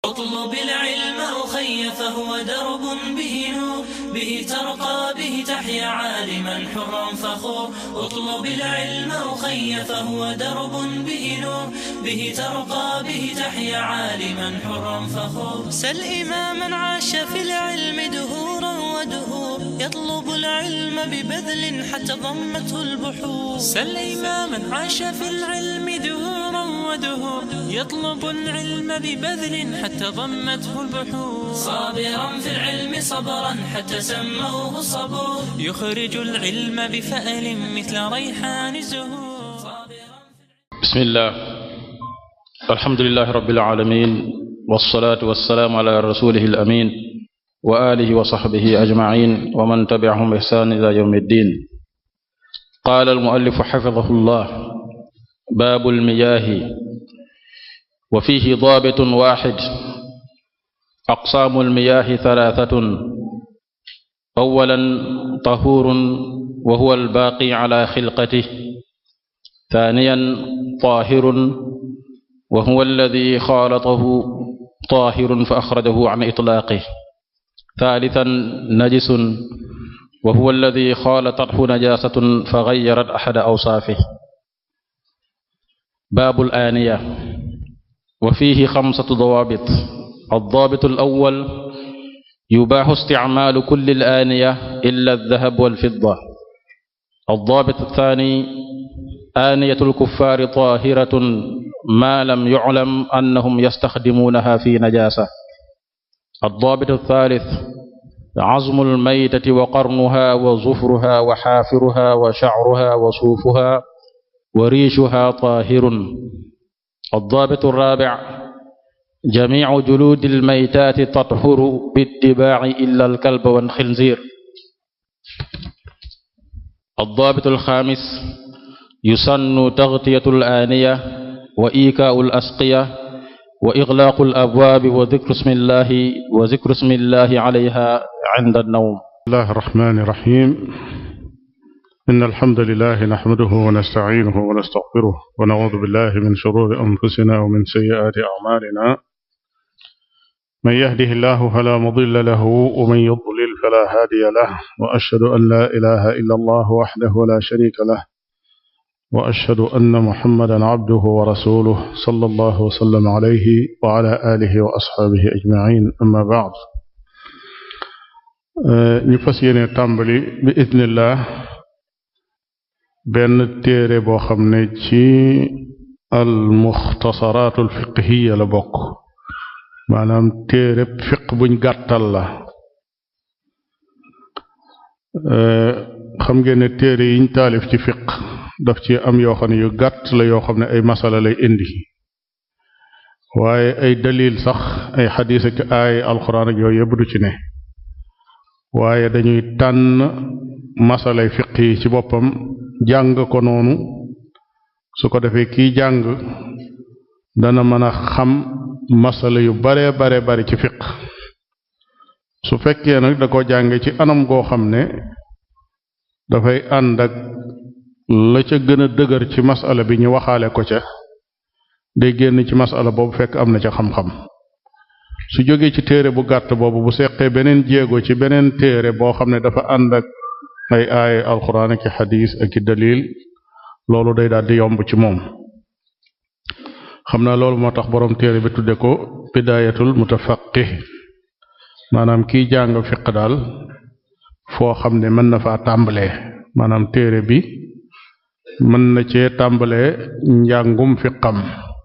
اطلب العلم أخي فهو درب به نور به ترقى به تحيا عالما حرا فخور اطلب العلم أخي فهو درب به نور به ترقى به تحيا عالما حرا فخور سل إماما عاش في العلم دهورا ودهور يطلب العلم ببذل حتى ضمته البحور سل إماما عاش في العلم دهورا ودهور يطلب العلم ببذل حتى ضمته البحور صابرا في العلم صبرا حتى سموه صبور يخرج العلم بفأل مثل ريحان الزهور بسم الله الحمد لله رب العالمين والصلاة والسلام على رسوله الأمين وآله وصحبه أجمعين ومن تبعهم بإحسان إلى يوم الدين قال المؤلف حفظه الله باب المياه وفيه ضابط واحد أقسام المياه ثلاثة أولا طهور وهو الباقي على خلقته ثانيا طاهر وهو الذي خالطه طاهر فأخرجه عن إطلاقه ثالثا نجس وهو الذي خالطته نجاسة فغيرت أحد أوصافه باب الآنية وفيه خمسة ضوابط الضابط الأول يباح استعمال كل الآنية إلا الذهب والفضة الضابط الثاني آنية الكفار طاهرة ما لم يعلم أنهم يستخدمونها في نجاسة الضابط الثالث عظم الميتة وقرنها وظفرها وحافرها وشعرها وصوفها وريشها طاهر الضابط الرابع جميع جلود الميتات تطهر باتباع إلا الكلب والخنزير الضابط الخامس يسن تغطية الآنية وإيكاء الأسقية وإغلاق الأبواب وذكر اسم الله وذكر اسم الله عليها عند النوم بسم الله الرحمن الرحيم إن الحمد لله نحمده ونستعينه ونستغفره ونعوذ بالله من شرور أنفسنا ومن سيئات أعمالنا من يهده الله فلا مضل له ومن يضلل فلا هادي له وأشهد أن لا إله إلا الله وحده لا شريك له وأشهد أن محمدا عبده ورسوله صلى الله وسلم عليه وعلى آله وأصحابه أجمعين أما بعد ñu fas yéene tàmbali bi idnillah benn téere boo xam ne ci al muxtasaraatul fiqhiya la bokk maanaam téere fiq buñ gàttal la xam ngeen ne téere yiñ taalif ci fiq daf ci am yoo xam ne yu gàtt la yoo xam ne ay masala lay indi waaye ay dalil sax ay xadiis ak ay alxuraan ak yooyu yëpp du ci ne waaye dañuy tànn masalay fiq yi ci boppam jàng ko noonu su ko defee kiy jàng dana mën a xam masala yu bare bare bari ci fiq su fekkee nag da ko jànge ci anam goo xam ne dafay ànd ak la ca gën a dëgër ci masala bi ñu waxaale ko ca day génn ci masala boobu fekk am na ca xam-xam su jógee ci téere bu gàtt boobu bu seqee beneen jéego ci beneen téere boo xam ne dafa ànd ak ay aaya alxuraan ak i xadiis ak i dalil loolu day daal di yomb ci moom xam naa loolu moo tax boroom téere bi tudde ko bidaayatul mutafaqih maanaam kiy jàng fiq daal foo xam ne mën na faa tàmbalee maanaam téere bi mën na cee tàmbalee njàngum fiqam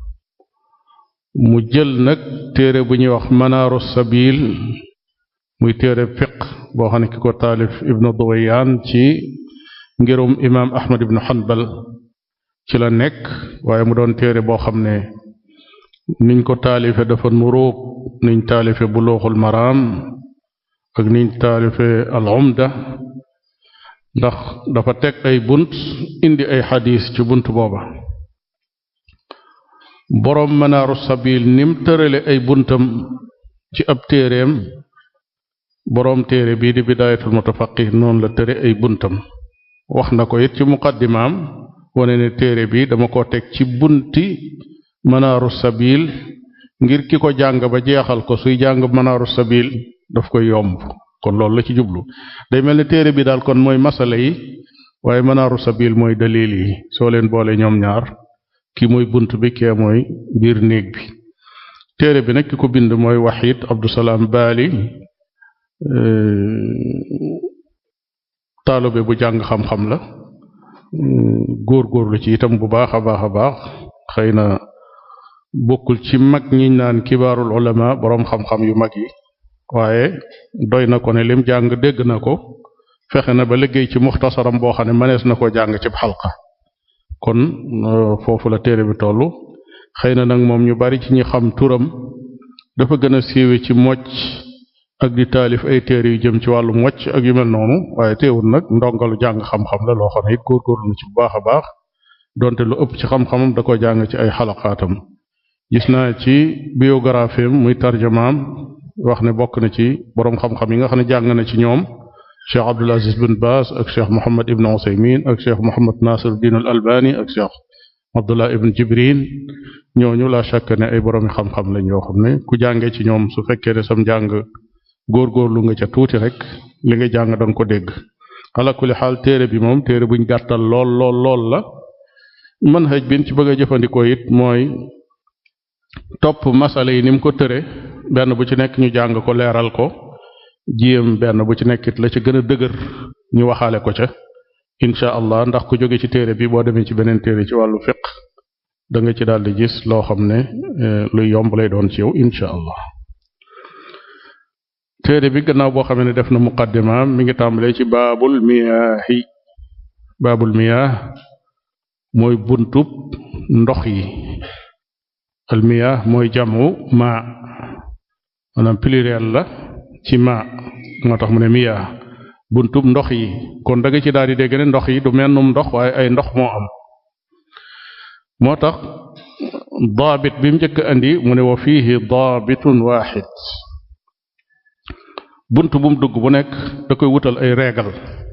mu jël nag téere bu ñuy wax manaaru sabil muy téere fiq boo xam ne ki ko taalif ibnu duwayaan ci ngirum imaam ahmad ibnu hanbal ci la nekk waaye mu doon téere boo xam ne niñ ko taalife dafa nuróog niñ taalife buluuxul maraam ak niñ taalife al umda ndax dafa teg ay bunt indi ay xadiis ci bunt booba boroom manaaru sabil nim tërale ay buntam ci ab téereem boroom téere bii di bidaayatul mutafaqih noonu la tëre ay buntam wax na ko it ci muqaddimaam wane ne téere bi dama ko teg ci bunti manaaru sabil ngir ki ko jàng ba jeexal ko suy jàng manaaru sabil daf koy yomb kon loolu la ci jublu day mel ni téere bi daal kon mooy masala yi waaye manaaru sabil mooy dalil yi soo leen boole ñoom ñaar ki mooy bunt bi kee mooy biir néeg bi téere bi nag ki ko bind mooy Wahid Abdusalaam Baali taalibe bu jàng xam-xam la góor-góorlu ci itam bu baax a baax a baax xëy na bokkul ci mag ñiñ naan kibaarul ulama boroom xam-xam yu mag yi waaye doy na ko ne lim jàng dégg na ko fexe na ba liggéey ci muxtasaram boo xam ne mënees na ko jàng ci xalqa kon foofu la téere bi toll xëy na nag moom ñu bari ci ñi xam turam dafa gën a siiwe ci mocc ak di taalif ay téere yu jëm ci wàllu mocc ak yu mel noonu waaye teewul nag ndongalu jàng xam-xam la loo xam ne it góorgóorlu na ci bu baax a baax donte lu ëpp ci xam-xamam da ko jàng ci ay xalaqaatam gis naa ci biographie muy tarjamaam wax ne bokk na ci boroom xam-xam yi nga xam ne jàng na ci ñoom cheikh Abdul Aziz bin Baas ak cheikh Mohammed Ibn Usaymin ak cheikh Mohammed Nasir Din al Albani ak cheikh Abdullah Ibn Jibrin ñooñu la shakk ne ay boroomi xam-xam lañ yoo xam ne ku jàngee ci ñoom su fekkee ne sam jàng góorgóorlu nga ca tuuti rek li nga jàng danga ko dégg ala kulli xaal téere bi moom téere buñ gàttal lool lool lool la manhaj bin ci bëgg a jëfandikoo it mooy topp masala yi ni mu ko tëre benn bu ci nekk ñu jàng ko leeral ko jiyam benn bu ci nekkit la ci gën a dëgër ñu waxaale ko ca incha allah ndax ku jóge ci téere bi boo demee ci beneen téere ci wàllu fiq da nga ci daal di gis loo xam ne luy yomb lay doon ci yow incha allah téere bi gannaaw boo xam ne def na muqaddimaam mi ngi tàmbalee ci baabul miyaahi baabul miyaah mooy buntub ndox yi al miyaah mooy jamu ma maanaam pluriel la ci ma moo tax mu ne miyaah buntub ndox yi kon da nga ci daal di dégg ne ndox yi du mennum ndox waaye ay ndox moo am moo tax daabit bi mu njëkk andi mu ne wa fiihi daabitun waaxid bunt bu mu dugg bu nekk da koy wutal ay régal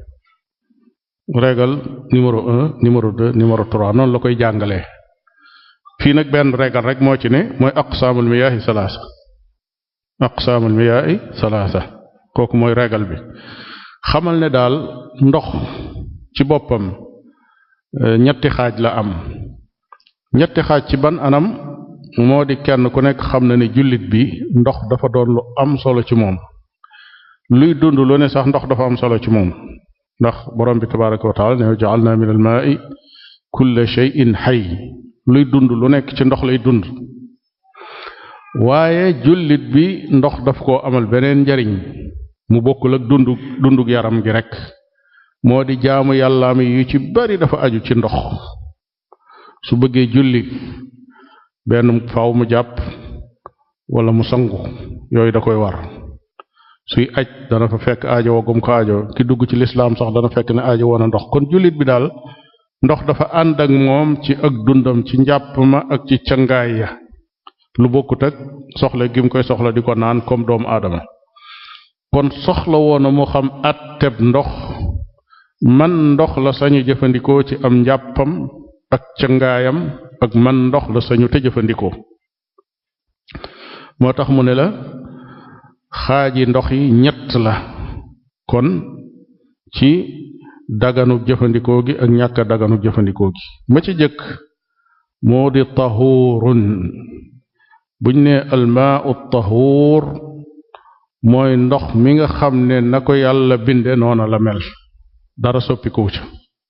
régal numéro un numéro deux numéro trois noonu la koy jàngalee fii nag benn régal rek moo ci ne mooy aqsaamul miyaahi salaasa aqsaamul miyaahi salaasa kooku mooy régal bi xamal ne daal ndox ci boppam ñetti xaaj la am ñetti xaaj ci ban anam moo di kenn ku nekk xam na ne jullit bi ndox dafa doon lu am solo ci moom luy dund lu ne sax ndox dafa am solo ci moom ndax borom bi tabaraka wa taala ne ja'alna min al ma'i kulla shay'in hayy luy dund lu nekk ci ndox lay dund waaye jullit bi ndox daf koo amal beneen njariñ mu bokkul ak dundu dundug yaram gi rek moo di jaamu yàllaami yu ci bari dafa aju ci ndox su bëggee julli benn faaw mu jàpp wala mu sangu yooyu da koy war suy aj dana fa fekk aajo wagum ko aajo ki dugg ci lislaam sax dana fekk ne aajo woon a ndox kon jullit bi daal ndox dafa ànd ak moom ci ak dundam ci njàpp ma ak ci cangaay ya lu bokkut ak soxla gi mu koy soxla di ko naan comme doomu aadama kon soxla woon a mu xam atteb ndox man ndox la sañu jëfandikoo ci am njàppam ak cangaayam ak man ndox la sañu te jëfandikoo moo tax mu ne la xaaji ndox yi ñett la kon ci daganu jëfandikoo gi ak ñàkk daganu jëfandikoo gi ma ci jëkk moo di tahuurun buñ ne almaau tahuur mooy ndox mi nga xam ne na ko yàlla binde noona la mel dara soppikuwu ca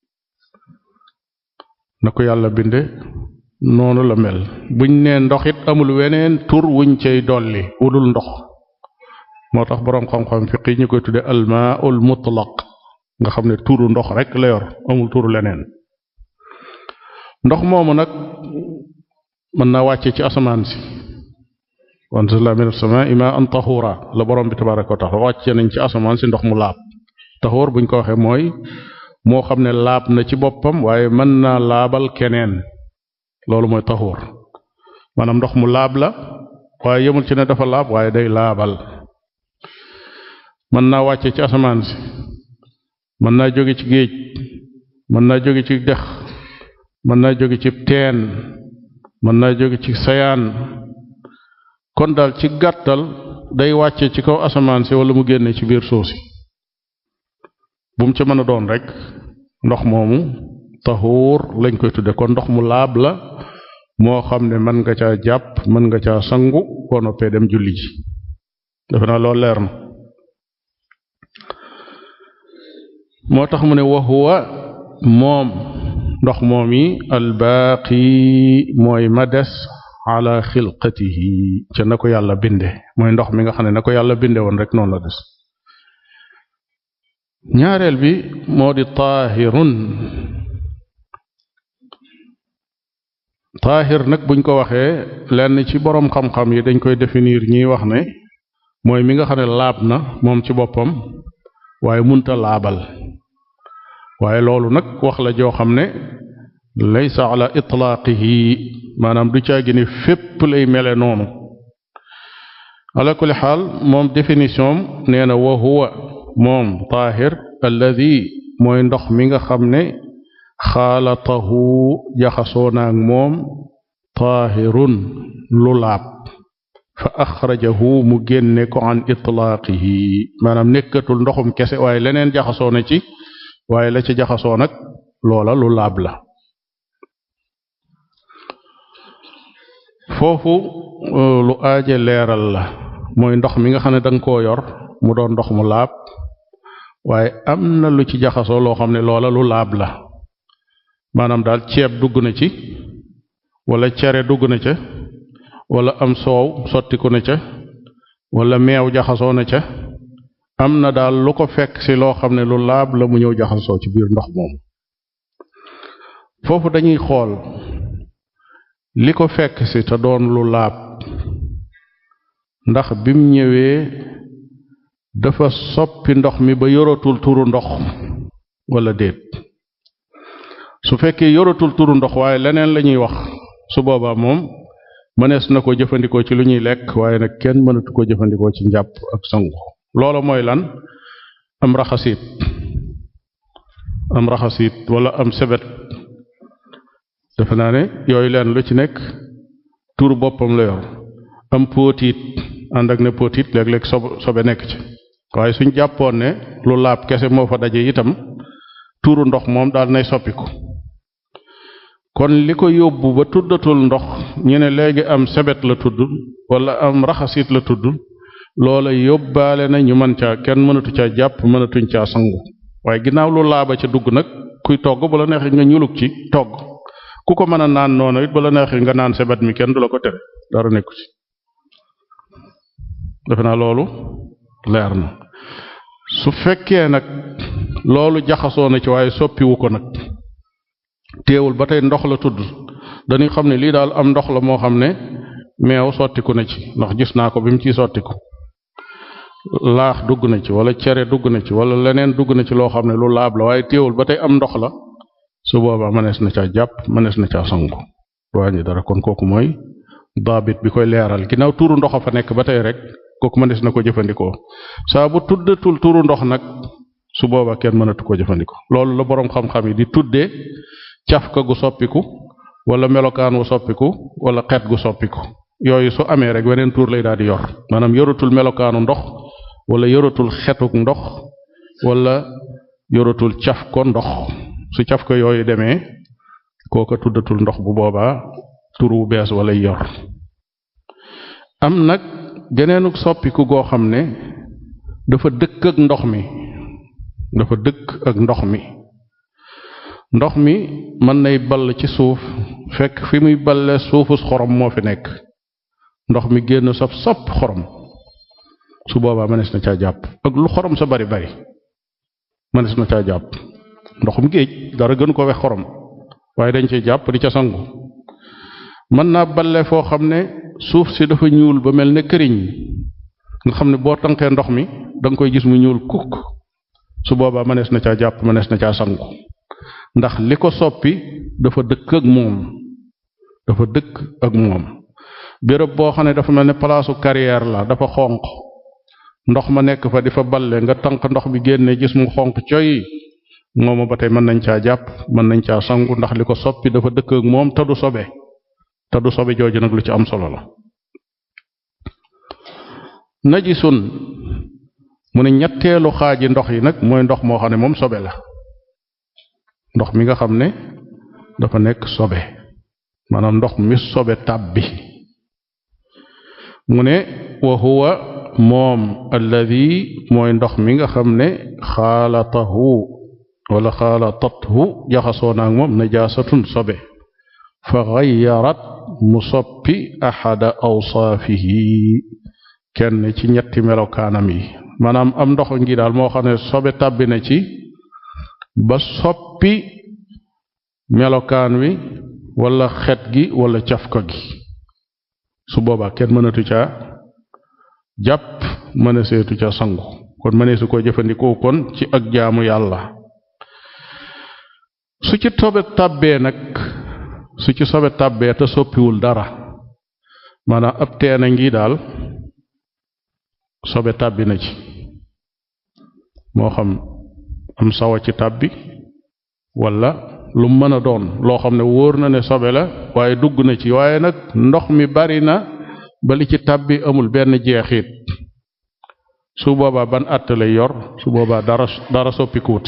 na ko yàlla binde noonu la mel buñ ne ndox it amul weneen tur wuñ cay dolli wudul ndox moo tax boroom xam-xam fiq yi ñu koy tudde almaaul mutlaq nga xam ne turu ndox rek la yor amul turu leneen ndox moomu nag mën naa wàcce ci asamaan si wanzalna min as-samaa'i maa'an tahuura la borom bi tabaaraka wa taala wàcce nañ ci asamaan si ndox mu laab tahuur buñ ko waxee mooy moo xam ne laab na ci boppam waaye mën naa laabal keneen loolu mooy tahuur maanaam ndox mu laab la waaye yemul ci ne dafa laab waaye day laabal mën naa wàcce ci asamaan si mën naa jóge ci géej mën naa jóge ci dex mën naa jóge ci teen mën naa jóge ci sayaan kon daal ci gàttal day wàcce ci kaw asamaan si wala mu génne ci biir suuf si bu mu ca mën a doon rek ndox moomu taxuur lañ koy tudde kon ndox mu laab la moo xam ne mën nga caa jàpp mën nga caa sangu boo noppee dem julli ji defe naa loolu leer na moo tax mu ne wa huwa moom ndox moom yi albaaqi mooy ma des ala xilqatihi ca na ko yàlla binde mooy ndox mi nga xam ne na ko yàlla binde woon rek noonu la des ñaareel bi moo di taahirun taahir nag buñ ko waxee lenn ci boroom xam-xam yi dañ koy définir ñiy wax ne mooy mi nga xam ne laab na moom ci boppam waaye munta laabal waaye loolu nag wax la joo xam ne laysa ala itlaaqihi maanaam du caagi ne fépp lay mele noonu ala kulli xaal moom définition nee na wa huwa moom taahir alladi mooy ndox mi nga xam ne xaalatahu jaxasoo naag moom taahirun lu laab fa axrajahu mu génne ko an itlaaqihi maanaam nekkatul ndoxum kese waaye leneen jaxasoo na ci waaye la ci jaxasoo nag loola lu laab la foofu lu aaje leeral la mooy ndox mi nga xam ne danga koo yor mu doon ndox mu laab waaye am na lu ci jaxasoo loo xam ne loola lu laab la maanaam daal ceeb dugg na ci wala cere dugg na ca wala am soow sottiku na ca wala meew jaxasoo na ca am na daal lu ko fekk ci loo xam ne lu laab la mu ñëw jaxasoo ci biir ndox moom foofu dañuy xool li ko fekk ci te doon lu laab ndax bim ñëwee dafa soppi ndox mi ba yoratul turu ndox wala déet su fekkee yoratul turu ndox waaye leneen la ñuy wax su boobaa moom mënees na ko jëfandikoo ci lu ñuy lekk waaye nag kenn mënatu ko jëfandikoo ci njàpp ak sangu loola mooy lan am raxasit am raxasit wala am sebet defe naa ne yooyu leen lu ci nekk tur boppam la yor am póotiit ànd ak ne póotiit léeg-léeg sob sobe nekk ci waaye suñ jàppoon ne lu laab kese moo fa daje itam tuuru ndox moom daal nay soppiku kon li ko yóbbu ba tuddatul ndox ñu ne léegi am sebet la tudd wala am raxasit la tudd loola yóbbaale na ñu mën caa kenn mënatu caa jàpp mënatuñ caa sangu waaye ginnaaw lu laaba ca dugg nag kuy togg bu la neexee nga ñuluk ci togg ku ko mën a naan noonu it ba la neexee nga naan sebet mi kenn du la ko tere dara nekku ci defe naa loolu leer na su fekkee nag loolu jaxasoo na ci waaye soppiwu ko nag teewul ba tey ndox la tudd dañuy xam ne lii daal am ndox la moo xam ne meew sottiku na ci ndax gis naa ko bi mu ciy sottiku laax dugg na ci wala cere dugg na ci wala leneen dugg na ci loo xam ne lu laab la waaye teewul ba tey am ndox la su boobaa mënees na caa jàpp mënees na caa sangu wàññi dara kon kooku mooy daabit bi koy leeral ginnaaw tuuru ndox a fa nekk ba tey rek kooku mënees na ko jëfandikoo saa bu tuddatul tuuru ndox nag su boobaa kenn mënatu ko jëfandikoo loolu la boroom xam-xam yi di tuddee cafka gu soppiku wala melokaan wu soppiku wala xeet gu soppiku yooyu su amee rek weneen tuur lay daal di yor maanaam yoratul melokaanu ndox wala yoratul xetuk ndox wala yoratul caf ko ndox su caf ko yooyu demee kooka tuddatul ndox bu boobaa tur wu bees wala yor am nag geneenu soppiku goo xam ne dafa dëkk ak ndox mi dafa dëkk ak ndox mi ndox mi mën nay ball ci suuf fekk fi muy balle suufus xorom moo fi nekk ndox mi génn saf sopp xorom su boobaa mënees na caa jàpp ak lu xorom sa bari bari mënees na caa jàpp ndoxum géej dara gën ko wex xorom waaye dañ ci jàpp di ca sangu mën naa balle foo xam ne suuf si dafa ñuul ba mel ne këriñ nga xam ne boo tànkee ndox mi danga koy gis mu ñuul kukk su boobaa mënees na caa jàpp mënees na caa sangu ndax li ko soppi dafa dëkk ak moom dafa dëkk ak moom béréb boo xam ne dafa mel ne palaasu carrière la dafa xonq ndox ma nekk fa di fa balle nga tànk ndox bi génne gis mu xonq coy mooma ba tey mën nañ caa jàpp mën nañ caa sangu ndax li ko soppi dafa dëkk ak moom te du sobe te du sobe jooju nag lu ci am solo la najisun mu ne ñetteelu xaaji ndox yi nag mooy ndox moo xam ne moom sobe la ndox mi nga xam ne dafa nekk sobe maanaam ndox mi sobe tàbbi mu ne wa huwa moom alladi mooy ndox mi nga xam ne xaalatahu wala xaalatathu jaxasoo naag moom najaasatun sobe fa xayarat mu soppi axada awsaafihi kenn ci ñetti melokaanam yi maanaam am ndox ngi daal moo xam ne sobe tàbbi na ci ba soppi melokaan wi wala xet gi wala cafka gi su boobaa kenn mënatu caa jàpp mën a seetu ca sangu kon mënee su ko jëfandikoo kon ci ak jaamu yàlla su ci sobe tàbbee nag su ci sobe tàbbee te soppiwul dara maanaam ab teena ngi daal sobe tàbbi na ci moo xam am sawa ci tàbbi wala lu mën a doon loo xam ne wóor na ne sobe la waaye dugg na ci waaye nag ndox mi bari na ba li ci tàbbi amul benn jeexit su boobaa ban àtte lay yor su boobaa dara dara soppikuwut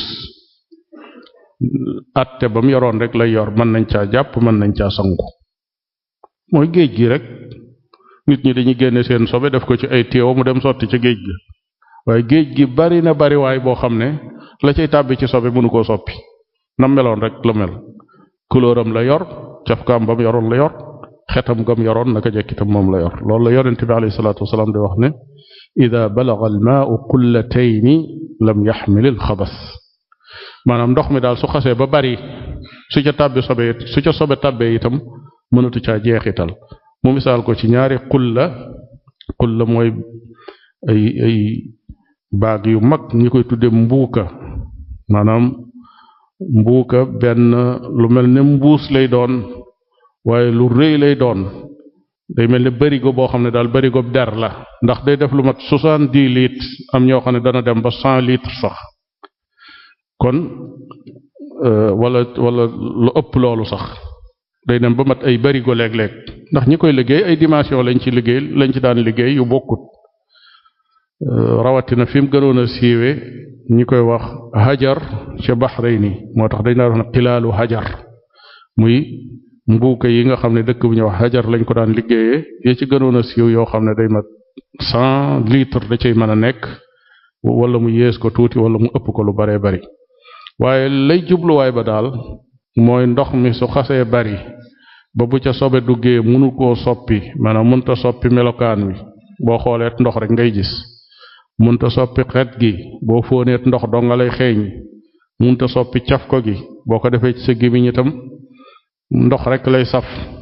àtte ba mu yoroon rek lay yor mën nañ caa jàpp mën nañ caa sangu mooy géej gi rek nit ñi dañuy génne seen sobe def ko ci ay téew mu dem sotti ci géej gi waaye géej gi bari na bari waay boo xam ne la cay tàbbi ci sobe mënu koo soppi nam meloon rek la mel couleuram la yor cafkaam ba mu yoroon la yor xetam gam yoroon naka jekkitam moom la yor loolu la yonente bi alayhi salaatu wasalaam di wax ne ida balaga almaau qullatayni lam yaxmil alxabas maanaam ndox mi daal su xasee ba bari su ca tàbbi sobe su ca sobe tàbbee itam mënatu caa jeexital mu misaal ko ci ñaari xulla xulla mooy ay ay baag yu mag ñi koy tudde mbuuka maanaam mbuuka benn lu mel ne mbuus lay doon waaye lu rëy lay doon day mel ne barigo boo xam ne daal barigo der la ndax day def lu mat soixante-dix litres am ñoo xam ne dana dem ba cent litres sax kon wala wala lu ëpp loolu sax day dem ba mat ay barigo léeg-léeg ndax ñi koy liggéey ay dimension lañ ci liggéey lañ ci daan liggéey yu bokkut rawatina fi mu gënoon a siiwe ñi koy wax hajar ca Bahrayn moo tax dañ daan wax ne xilaalu hajar muy mbuuka yi nga xam ne dëkk bu ñuy wax hajar lañ ko daan liggéeyee yi ci gënoon a siiw yoo xam ne day mat cent litres da cay mën a nekk wala mu yées ko tuuti wala mu ëpp ko lu baree bari waaye lay jubluwaay ba daal mooy ndox mi su xasee bari ba bu ca sobe duggee mënu koo soppi maanaam mënta soppi melokaan wi boo xooleet ndox rek ngay gis mënta soppi xet gi boo fóoneet ndox doo nga lay xeeñ mënta soppi caf ko gi boo ko defee ci sa gémmiñ itam ndox rek lay saf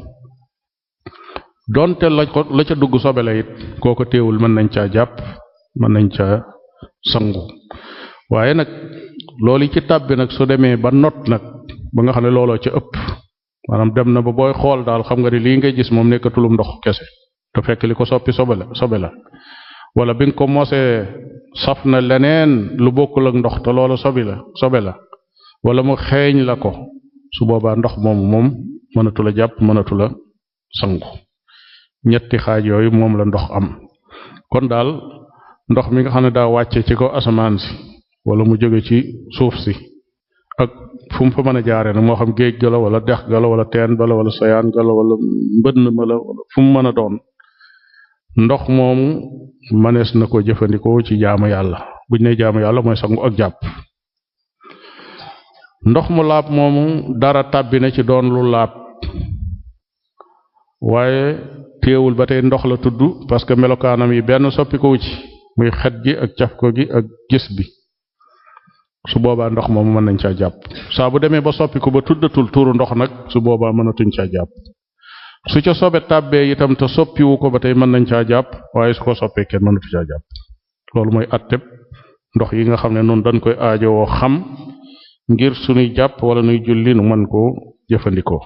donte la ko la ca dugg sobe la it kooko téewul mën nañ caa jàpp mën nañ caa sangu waaye nag loolu ci tàbbi nag su demee ba not nag ba nga xam ne looloo ca ëpp maanaam dem na ba booy xool daal xam nga ni lii ngay gis moom nekkatulum ndox kese te fekk li ko soppi sobe la sobe la wala bi nga ko mosee saf na leneen lu bokkul ak ndox te loola sobi la sobe la wala mu xeeñ la ko su boobaa ndox moomu moom mënatu la jàpp mënatu la sangu ñetti xaaj yooyu moom la ndox am kon daal ndox mi nga xam ne daa wàcce ci ko asamaan si wala mu jóge ci suuf si ak fu mu fa mën a jaaree nag moo xam géej ga la wala dex ga la wala teen ba la wala sayaan ga la wala mbënn ma la wala fu mu mën a doon ndox moomu mënees na ko jëfandikoo ci jaamu yàlla buñ ne jaamu yàlla mooy sangu ak jàpp ndox mu laab moomu dara tàbbi na ci doon lu laab waaye téewul ba tey ndox la tudd parce que melokaanam yi benn soppikowu ci muy xet gi ak caf ko gi ak gis bi su boobaa ndox moomu mën nañ caa jàpp saa bu demee ba soppiku ba tuddatul tuuru ndox nag su boobaa mënatuñ caa jàpp su ca sobe tàbbee itam te soppiwu ko ba tey mën nañ caa jàpp waaye su ko soppee kenn mënatu caa jàpp loolu mooy atteb ndox yi nga xam ne noonu dañ koy aajowoo xam ngir suñuy jàpp wala nuy julli nu mën koo jëfandikoo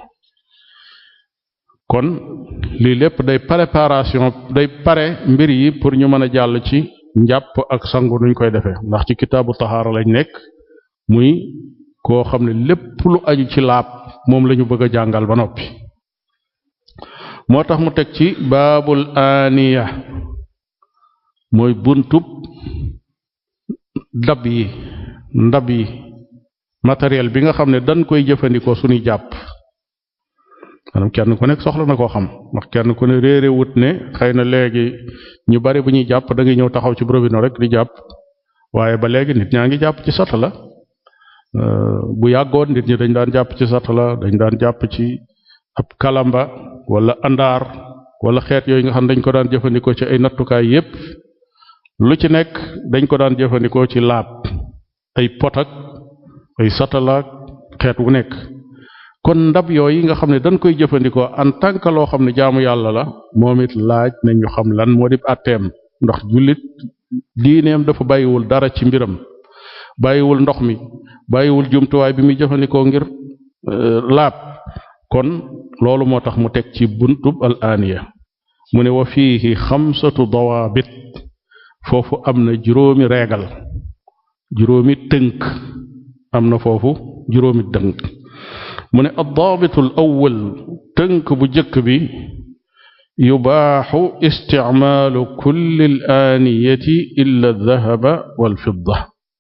kon lii lépp day préparation day pare mbir yi pour ñu mën a jàll ci njàpp ak sangu nuñ koy defee ndax ci kitaabu taxaara lañ nekk muy koo xam ne lépp lu aju ci laab moom lañu bëgg a jàngal ba noppi moo tax mu teg ci baabul aaniya mooy buntub dab yi ndab yi matériel bi nga xam ne dañ koy jëfandikoo suñuy jàpp maanaam kenn ku nekk soxla na koo xam ndax kenn ku ne réere wut ne xëy na léegi ñu bari bu ñuy jàpp da ngay ñëw taxaw ci robinet rek di jàpp waaye ba léegi nit ñaa ngi jàpp ci satala bu yàggoon nit ñi dañ daan jàpp ci satala dañ daan jàpp ci ab kalamba wala andaar wala xeet yooyu nga xam dañ ko daan jëfandikoo ci ay nattukaay yépp lu ci nekk dañ ko daan jëfandikoo ci laab ay potak ay satalaak xeet wu nekk kon ndab yooyu nga xam ne dañ koy jëfandikoo en tant que loo xam ne jaamu yàlla la moom it laaj nañu xam lan moo di atteem ndax jullit diineem dafa bàyyiwul dara ci mbiram bàyyiwul ndox mi bàyyiwul jumtuwaay bi muy jëfandikoo ngir laab kon loolu moo tax mu teg ci buntub al aaniya mu ne wa fiihi xamsatu dawaabit foofu am na juróomi reegal juróomi tënk am na foofu juróomi tënk mu ne addaabitu al awwal tënk bu jëkk bi yubaaxu isticmaalu kulli al aaniyati illa aldahaba walfidda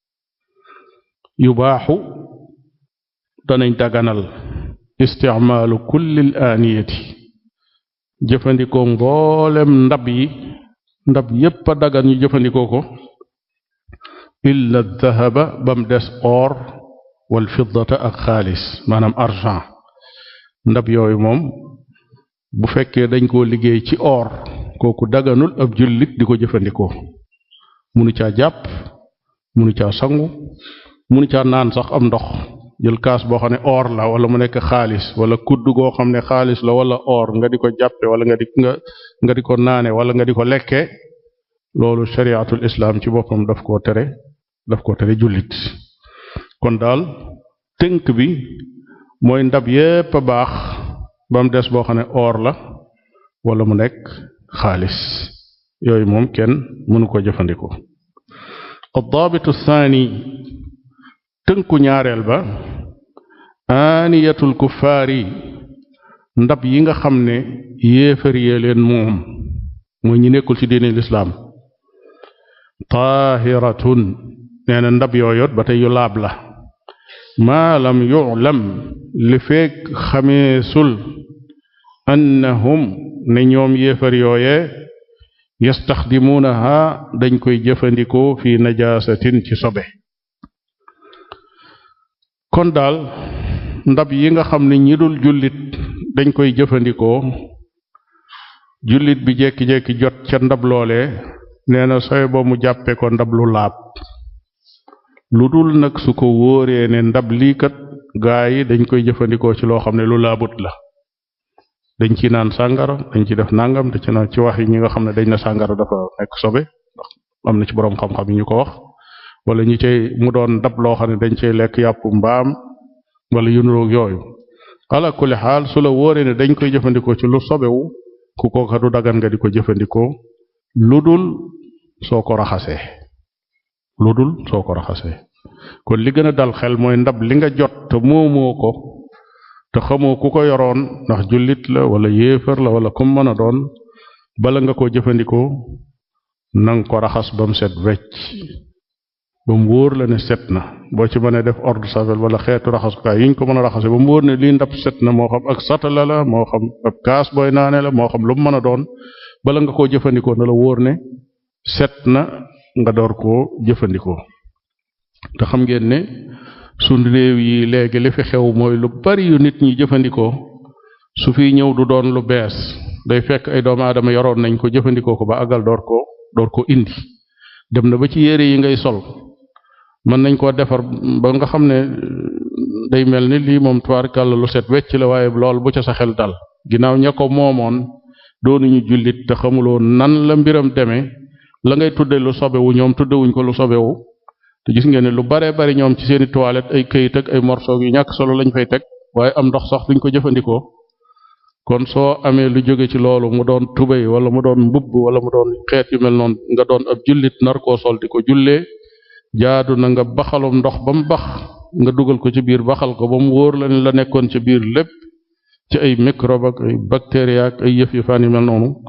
yubaaxu danañ daganal isticmaalu kulli al aaniyati jëfandikoo mboolem ndab yi ndab yépp a dagan ñu jëfandikoo ko illa dahaba bam des or wal fiddata ak xaalis maanaam argent ndab yooyu moom bu fekkee dañ koo liggéey ci or kooku daganul ab jullit di ko jëfandikoo munu caa jàpp munu caa sangu munu caa naan sax am ndox jël kaas boo xam ne or la wala mu nekk xaalis wala kudd goo xam ne xaalis la wala or nga di ko jàppe wala nga di nga nga di ko naane wala nga di ko lekke loolu shariatul islam ci boppam daf koo tere daf koo tere jullit kon daal tënk bi mooy ndab yépp a baax ba mu des boo xam ne or la wala mu nekk xaalis yooyu moom kenn mënu ko jëfandikoo addaabitu thani tënku ñaareel ba aaniyatul kuffaari ndab yi nga xam ne yéefar yee leen moom mooy ñi nekkul ci diine lislaam taahiratun nee na ndab yooyot ba tey yu laab la maa lam yu'lam li feek xameesul annahum ne ñoom yéefar yooye yastaxdimuunaha dañ koy jëfandikoo fi najaasatin ci sobe kon daal ndab yi nga xam ne ñi dul jullit dañ koy jëfandikoo jullit bi jekki-jekki jot ca ndab loole nee na soy ba mu jàppe ko ndab lu laab lu dul nag su ko wóoree ne ndab lii kat gaa yi dañ koy jëfandikoo ci loo xam ne lu laabut la dañ ci naan sàngara dañ ci def nangam te ci naan ci wax yi ñi nga xam ne dañ na sàngara dafa nekk sobe ndax am na ci boroom xam-xam yi ñu ko wax wala ñi cay mu doon ndab loo xam ne dañ cay lekk yàpp mbaam wala yu nuroog yooyu ala kulli xaal su la wóoree ne dañ koy jëfandikoo ci lu sobewu ku kooka du dagan nga di ko jëfandikoo lu dul soo ko raxasee lu dul soo ko raxasee kon li gën a dal xel mooy ndab li nga jot te moomoo ko te xamoo ku ko yoroon ndax jullit la wala yéefar la wala kum mën a doon bala nga ko jëfandikoo nang ko raxas ba mu set wecc ba mu wóor la ne set na boo ci mënee def ordre savel wala xeetu raxasukaay yi ñu ko mën a raxase ba mu wóor ne lii ndab set na moo xam ak satala la moo xam ab kaas booy naane la moo xam lu mu mën a doon bala nga koo jëfandikoo na la wóor ne set na nga door koo jëfandikoo te xam ngeen ne sunu réew yi léegi li fi xew mooy lu bari yu nit ñi jëfandikoo su fi ñëw du doon lu bees day fekk ay doomu aadama yoroon nañ ko jëfandikoo ko ba àggal door ko door ko indi dem na ba ci yére yi ngay sol mën nañ koo defar ba nga xam ne day mel ni lii moom tubaarkàlla lu set wecc la waaye lool bu ca sa xel dal ginnaaw ña ko moomoon doonuñu jullit te xamuloo nan la mbiram demee la ngay tudde lu sobewu ñoom tuddewuñ ko lu sobewu te gis ngeen ne lu bare bari ñoom ci seeni toilette ay këyit ak ay morceau yu ñàkk solo lañ fay teg waaye am ndox sax duñ ko jëfandikoo kon soo amee lu jóge ci loolu mu doon tubéy wala mu doon mbubb wala mu doon xeet yu mel noonu nga doon ab jullit nar koo sol di ko jullee jaadu na nga baxalum ndox ba mu bax nga dugal ko ci biir baxal ko ba mu wóor la ne la nekkoon ci biir lépp ci ay microbe ak ay bactéries ak ay yëf yu faan yu mel noonu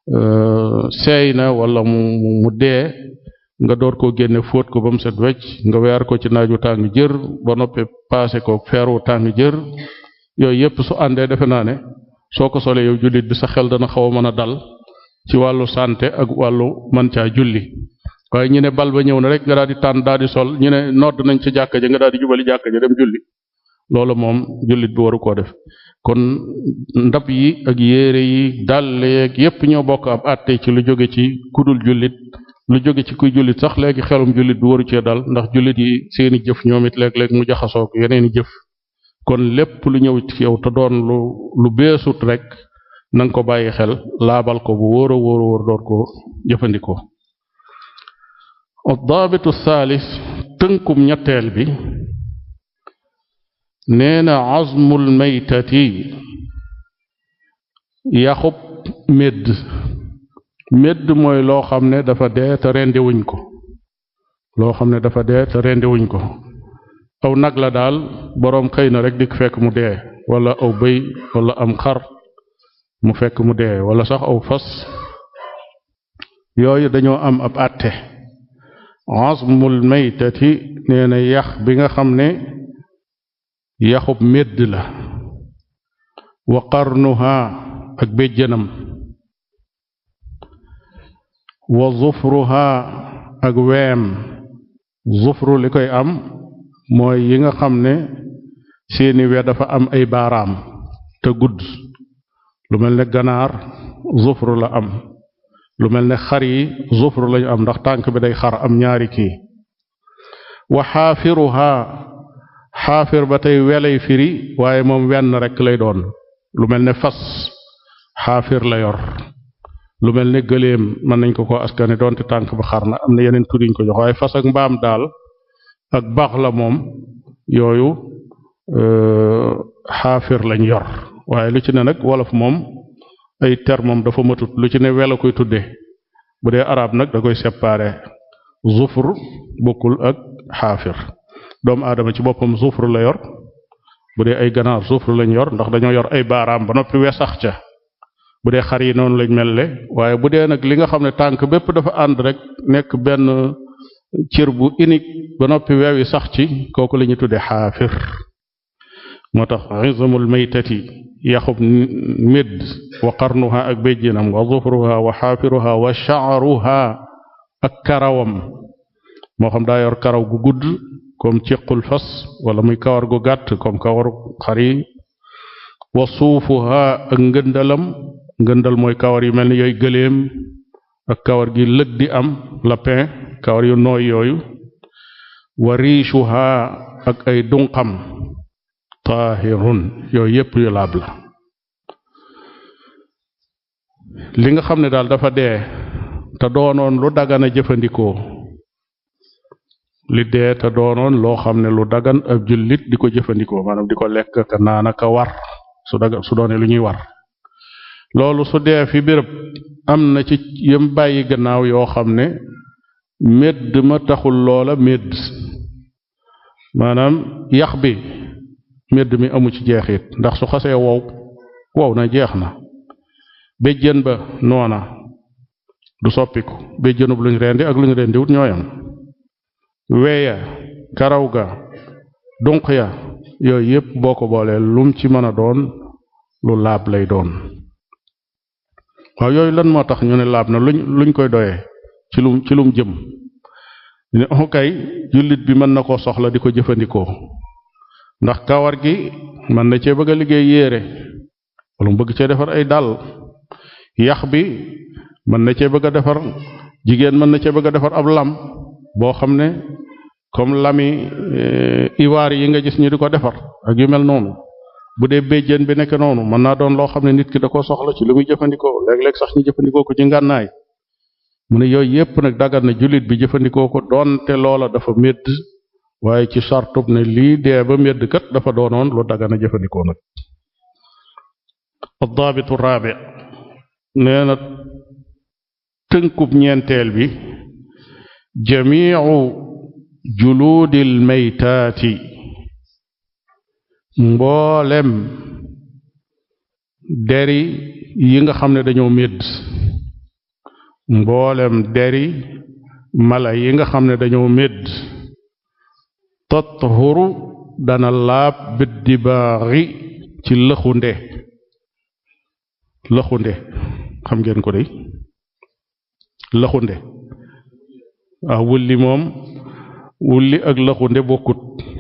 seey na wala mu mu dee nga door koo génne fóot ko ba mu set wecc nga weer ko ci naaju tàng jër ba noppi paase ko feeru tàng jër yooyu yépp su àndee defe naa ne soo ko solee yow jullit bi sa xel dana xaw a mën a dal ci wàllu santé ak wàllu man caa julli waaye ñu ne bal ba ñëw na rek nga daal di tànn daal di sol ñu ne nodd nañ ca jàkka ja nga daal di jubali jàkka ja dem julli loolu moom jullit bi waru koo def kon ndab yi ak yére yi dàll yeeg yépp ñoo bokk ab àtte ci lu jóge ci kudul jullit lu jóge ci kuy jullit sax léegi xelum jullit bi waru cee dal ndax jullit yi seeni jëf ñoom it léeg-léeg mu jaxasoo ko yeneeni jëf kon lépp lu ñëw ci yow te doon lu lu beesut rek na nga ko bàyyi xel laabal ko bu wóor a wóor a wóor door ko jëfandikoo addaabitu thalith tënkum ñetteel bi nee na azmul maytati yaxub médd médd mooy loo xam ne dafa dee te rendiwuñ ko loo xam ne dafa dee te rendiwuñ ko aw nag la daal boroom xëy na rek di fekk mu dee wala aw bëy wala am xar mu fekk mu dee wala sax aw fas yooyu dañoo am ab àtte azmul maytati nee na yax bi nga xam ne yaxub médd la wa qarnuha ak béjjënam wa zufruha ak weem zufru li koy am mooy yi nga xam ne seeni we dafa am ay baaraam te gudd lu mel ne ganaar zufru la am lu mel ne xar yi zufru lañu am ndax tànk bi day xar am ñaari kii wa xaafiruha xaafir ba tey welay firi waaye moom wenn rekk lay doon lu mel ne fas xaafir la yor lu mel ne gëléem mën nañ ko ko askane doonte tànk ba xar na am na yeneen tur yuñ ko jox waaye fas ak mbaam daal ak baax la moom yooyu xaafir lañ yor waaye lu ci ne nag wolof moom ay termom dafa matut lu ci ne wela koy tudde bu dee arab nag da koy séparé zufr bokkul ak xaafir doomu aadama ci boppam zufr la yor bu dee ay ganaar zufr lañ yor ndax dañoo yor ay baaraam ba noppi we sax ca bu dee xar yi noonu lañ mel ne waaye bu dee nag li nga xam ne tànk bépp dafa ànd rek nekk benn cër bu unique ba noppi weew yi sax ci kooku la ñuy tudde xaafir moo tax izamul maytati yaxub médd wa qarnuha ak béjjinam wa zufruha wa xaafiruha wa sha'ruha ak karawam moo xam daa yor karaw gu gudd comme ciqul fas wala muy kawar gu gàtt comme kawaru xar yi wa suufuha ak ngëndalam ngëndal mooy kawar yu mel ni yooyu gëléem ak kawar gi lëg di am lapin kawar yu nooy yooyu wa riishuha ak ay dunqam taahirun yooyu yépp yu laab la li nga xam ne daal dafa dee te doonoon lu dagana jëfandikoo li dee te doonoon loo xam ne lu dagan ab jullit di ko jëfandikoo maanaam di ko lekk ka naan ka war su daga su doone lu ñuy war loolu su dee fi béréb am na ci yëm bàyyi gannaaw yoo xam ne médd ma taxul loola médd maanaam yax bi médd mi amu ci jeexit ndax su xasee wow wow na jeex na béjjën ba noona du soppiku béjjënub luñ rendi ak luñ rendiwut ñooyam weya karaw ga dunq ya yooyu yépp boo ko boolee lum ci mën a doon lu laab lay doon waaw yooyu lan moo tax ñu ne laab na luñ luñ koy doyee ci lum ci lum jëm ne kay jullit bi mën na koo soxla di ko jëfandikoo ndax kawar gi mën na cee bëgg a liggéey yéere wala mu bëgg cee defar ay dàll yax bi mën na cee bëgg a defar jigéen mën na cee bëgg a defar ab lam boo xam ne comme lami iwaar yi nga gis ñu di ko defar ak yu mel noonu bu dee béjjén bi nekk noonu mën naa doon loo xam ne nit ki da ko soxla ci lu muy jëfandikoo léeg-léeg sax ñu jëfandikoo ko ci ngànnaay mu ne yooyu yépp nag dagal na jullit bi jëfandikoo ko doonte loola dafa médd waaye ci sartub ne lii dee ba médd kat dafa doonoon lu dagan a jëfandikoo nag addaabitu raabi nee na tënkub ñeenteel bi jamiicu juluudil maytaati mboolem deri yi nga xam ne dañoo médd mboolem deri mala yi nga xam ne dañoo médd tathuru dana laab biddibaaxi ci lëxunde lëxunde xam ngeen ko day lëxunde waaw wulli moom wulli ak lëxunde bokkut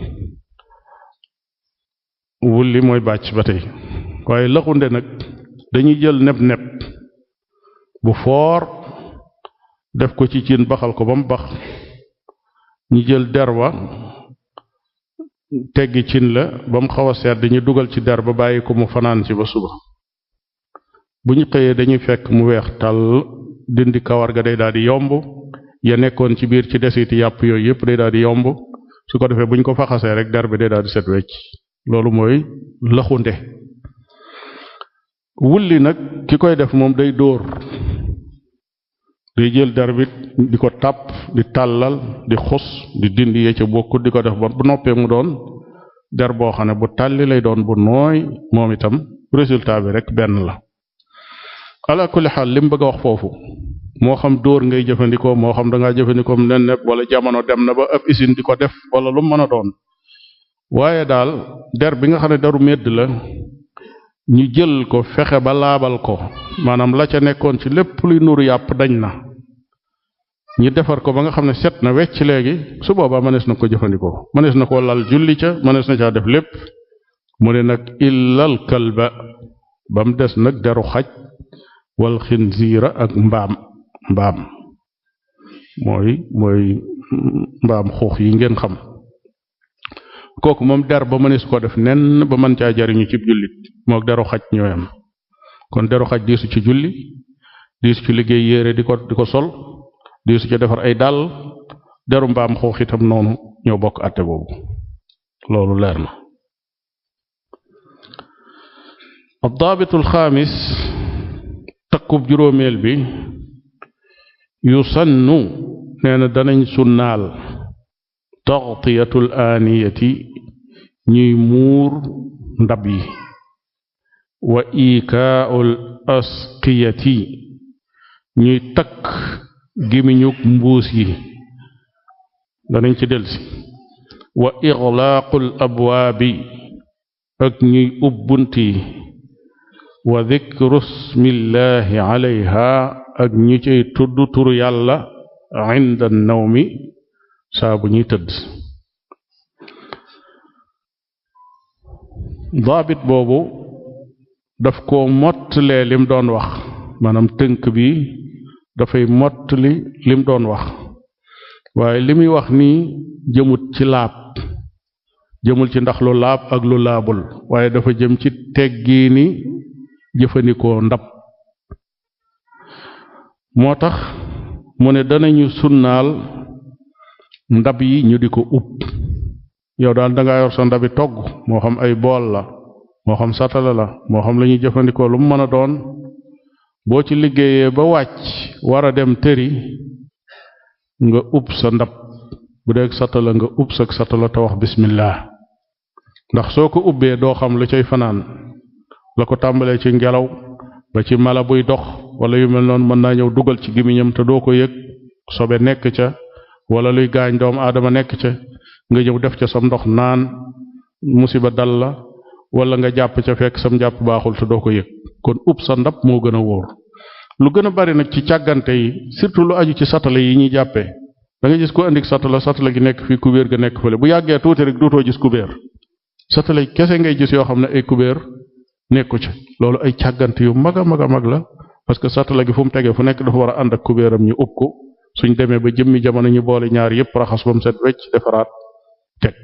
wulli mooy bàcc ba tey waaye lëxunde nag dañuy jël neb-neb bu foor def ko ci cin baxal ko ba mu bax ñu jël der wa teggi cin la ba mu xaw a sedd ñu dugal ci der ba bàyyi ko mu fanaan ci ba suba bu ñu xëyee dañuy fekk mu weex tàll dindi kawar ga day daal di yomb ya nekkoon ci biir ci desiti yàpp yooyu yëpp day daal di yomb su ko defee bu ñu ko faxasee rek der bi day daal di set wecc loolu mooy laxunde wulli nag ki koy def moom day dóor day jël der bi di ko tàpp di tàllal di xus di dindi yee ca bokkut di ko def ba bu noppee mu doon der boo xam ne bu tàlli lay doon bu nooy moom itam résultat bi rek benn la ala kulli xaal li mu bëgg a wax foofu moo xam dóor ngay jëfandikoo moo xam da ngaa jëfandikoo nen nepp wala jamono dem na ba ab usine di ko def wala lu mën a doon waaye daal der bi nga xam ne deru medd la ñu jël ko fexe ba laabal ko maanaam la ca nekkoon ci lépp luy nuru yàpp dañ na ñu defar ko ba nga xam ne set na wecc léegi su boobaa mënees na ko jëfandikoo mënees na ko lal julli ca mënees na caa def lépp mu ne nag illal kalba ba mu des nag deru xaj wal xinziira ak mbaam mbaam mooy mooy mbaam xuux yi ngeen xam kooku moom der ba mënees ko def nen ba mën caa jariñu ci jullit mook deru xaj ñooyam kon deru xaj diisu ci julli diisu ci liggéey yére di ko di ko sol diisu ci defar ay dàll deru mbaam xuux itam noonu ñoo bokk àtte boobu loolu leer na addaabitul xaamis takkub juróomeel bi yusannu nee na danañ sunnaal taxtiyatul aaniyati ñuy muur ndab yi wa ikaaul asqiyati ñuy takk gimiñug mbuus yi danañ ci delsi wa ixlaaqul abwaabi ak ñuy ubbunt yi wa dikru smillahi alayha ak ñu cay tudd turu yàlla inda nawmi saa bu ñuy tëdd daabit boobu daf ko mottalee lim doon wax maanaam tënk bi dafay mottali lim doon wax waaye li muy wax nii jëmut ci laab jëmul ci ndax lu laab ak lu laabul waaye dafa jëm ci teggiini jëfandikoo ndab moo tax mu ne danañu sunnaal ndab yi ñu di ko ub yow daal dangaa yor sa ndabi togg moo xam ay bool la moo xam satala la moo xam la ñuy jëfandikoo lu mu mën a doon boo ci liggéeyee ba wàcc war a dem tëri nga ub sa ndab bu dee satala nga ub sa satala te wax bismillah ndax soo ko ubbee doo xam lu cay fanaan la ko tàmbalee ci ngelaw ba ci mala buy dox wala yu mel noonu mën naa ñëw dugal ci gimiñam te doo ko yëg sobe nekk ca wala luy gaañ doomu aadama nekk ca nga ñëw def ca sam ndox naan musiba dal la wala nga jàpp ca fekk sam jàpp baaxul te doo ko yëg kon ub sa ndab moo gën a wóor lu gën a bari nag ci càggante yi surtout lu aju ci satala yi ñuy jàppee da nga gis ko indi satala satala gi nekk fii kubéer ga nekk fële bu yàggee tuuti rek duutoo gis kubéer satala yi kese ngay gis yoo xam ne ay kubéer nekku ci loolu ay càggante yu mag a mag a mag la parce que satala gi fu mu tegee fu nekk dafa war a ànd ak kubéeram ñu ub ko suñ demee ba jëmmi jamono ñu boole ñaar yépp raxas ba mu set wecc defaraat teg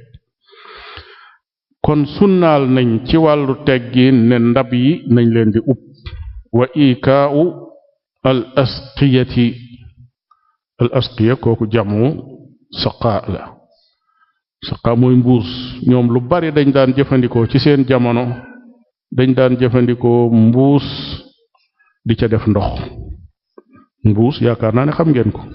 kon sunnaal nañ ci wàllu teggiin ne ndab yi nañ leen di ub wa ikaau al asqiyati al asqiya kooku jamu saqa la saqa mooy mbuus ñoom lu bari dañ daan jëfandikoo ci seen jamono dañ daan jëfandikoo mbuus di ca def ndox mbuus yaakaar naa ne xam ngeen ko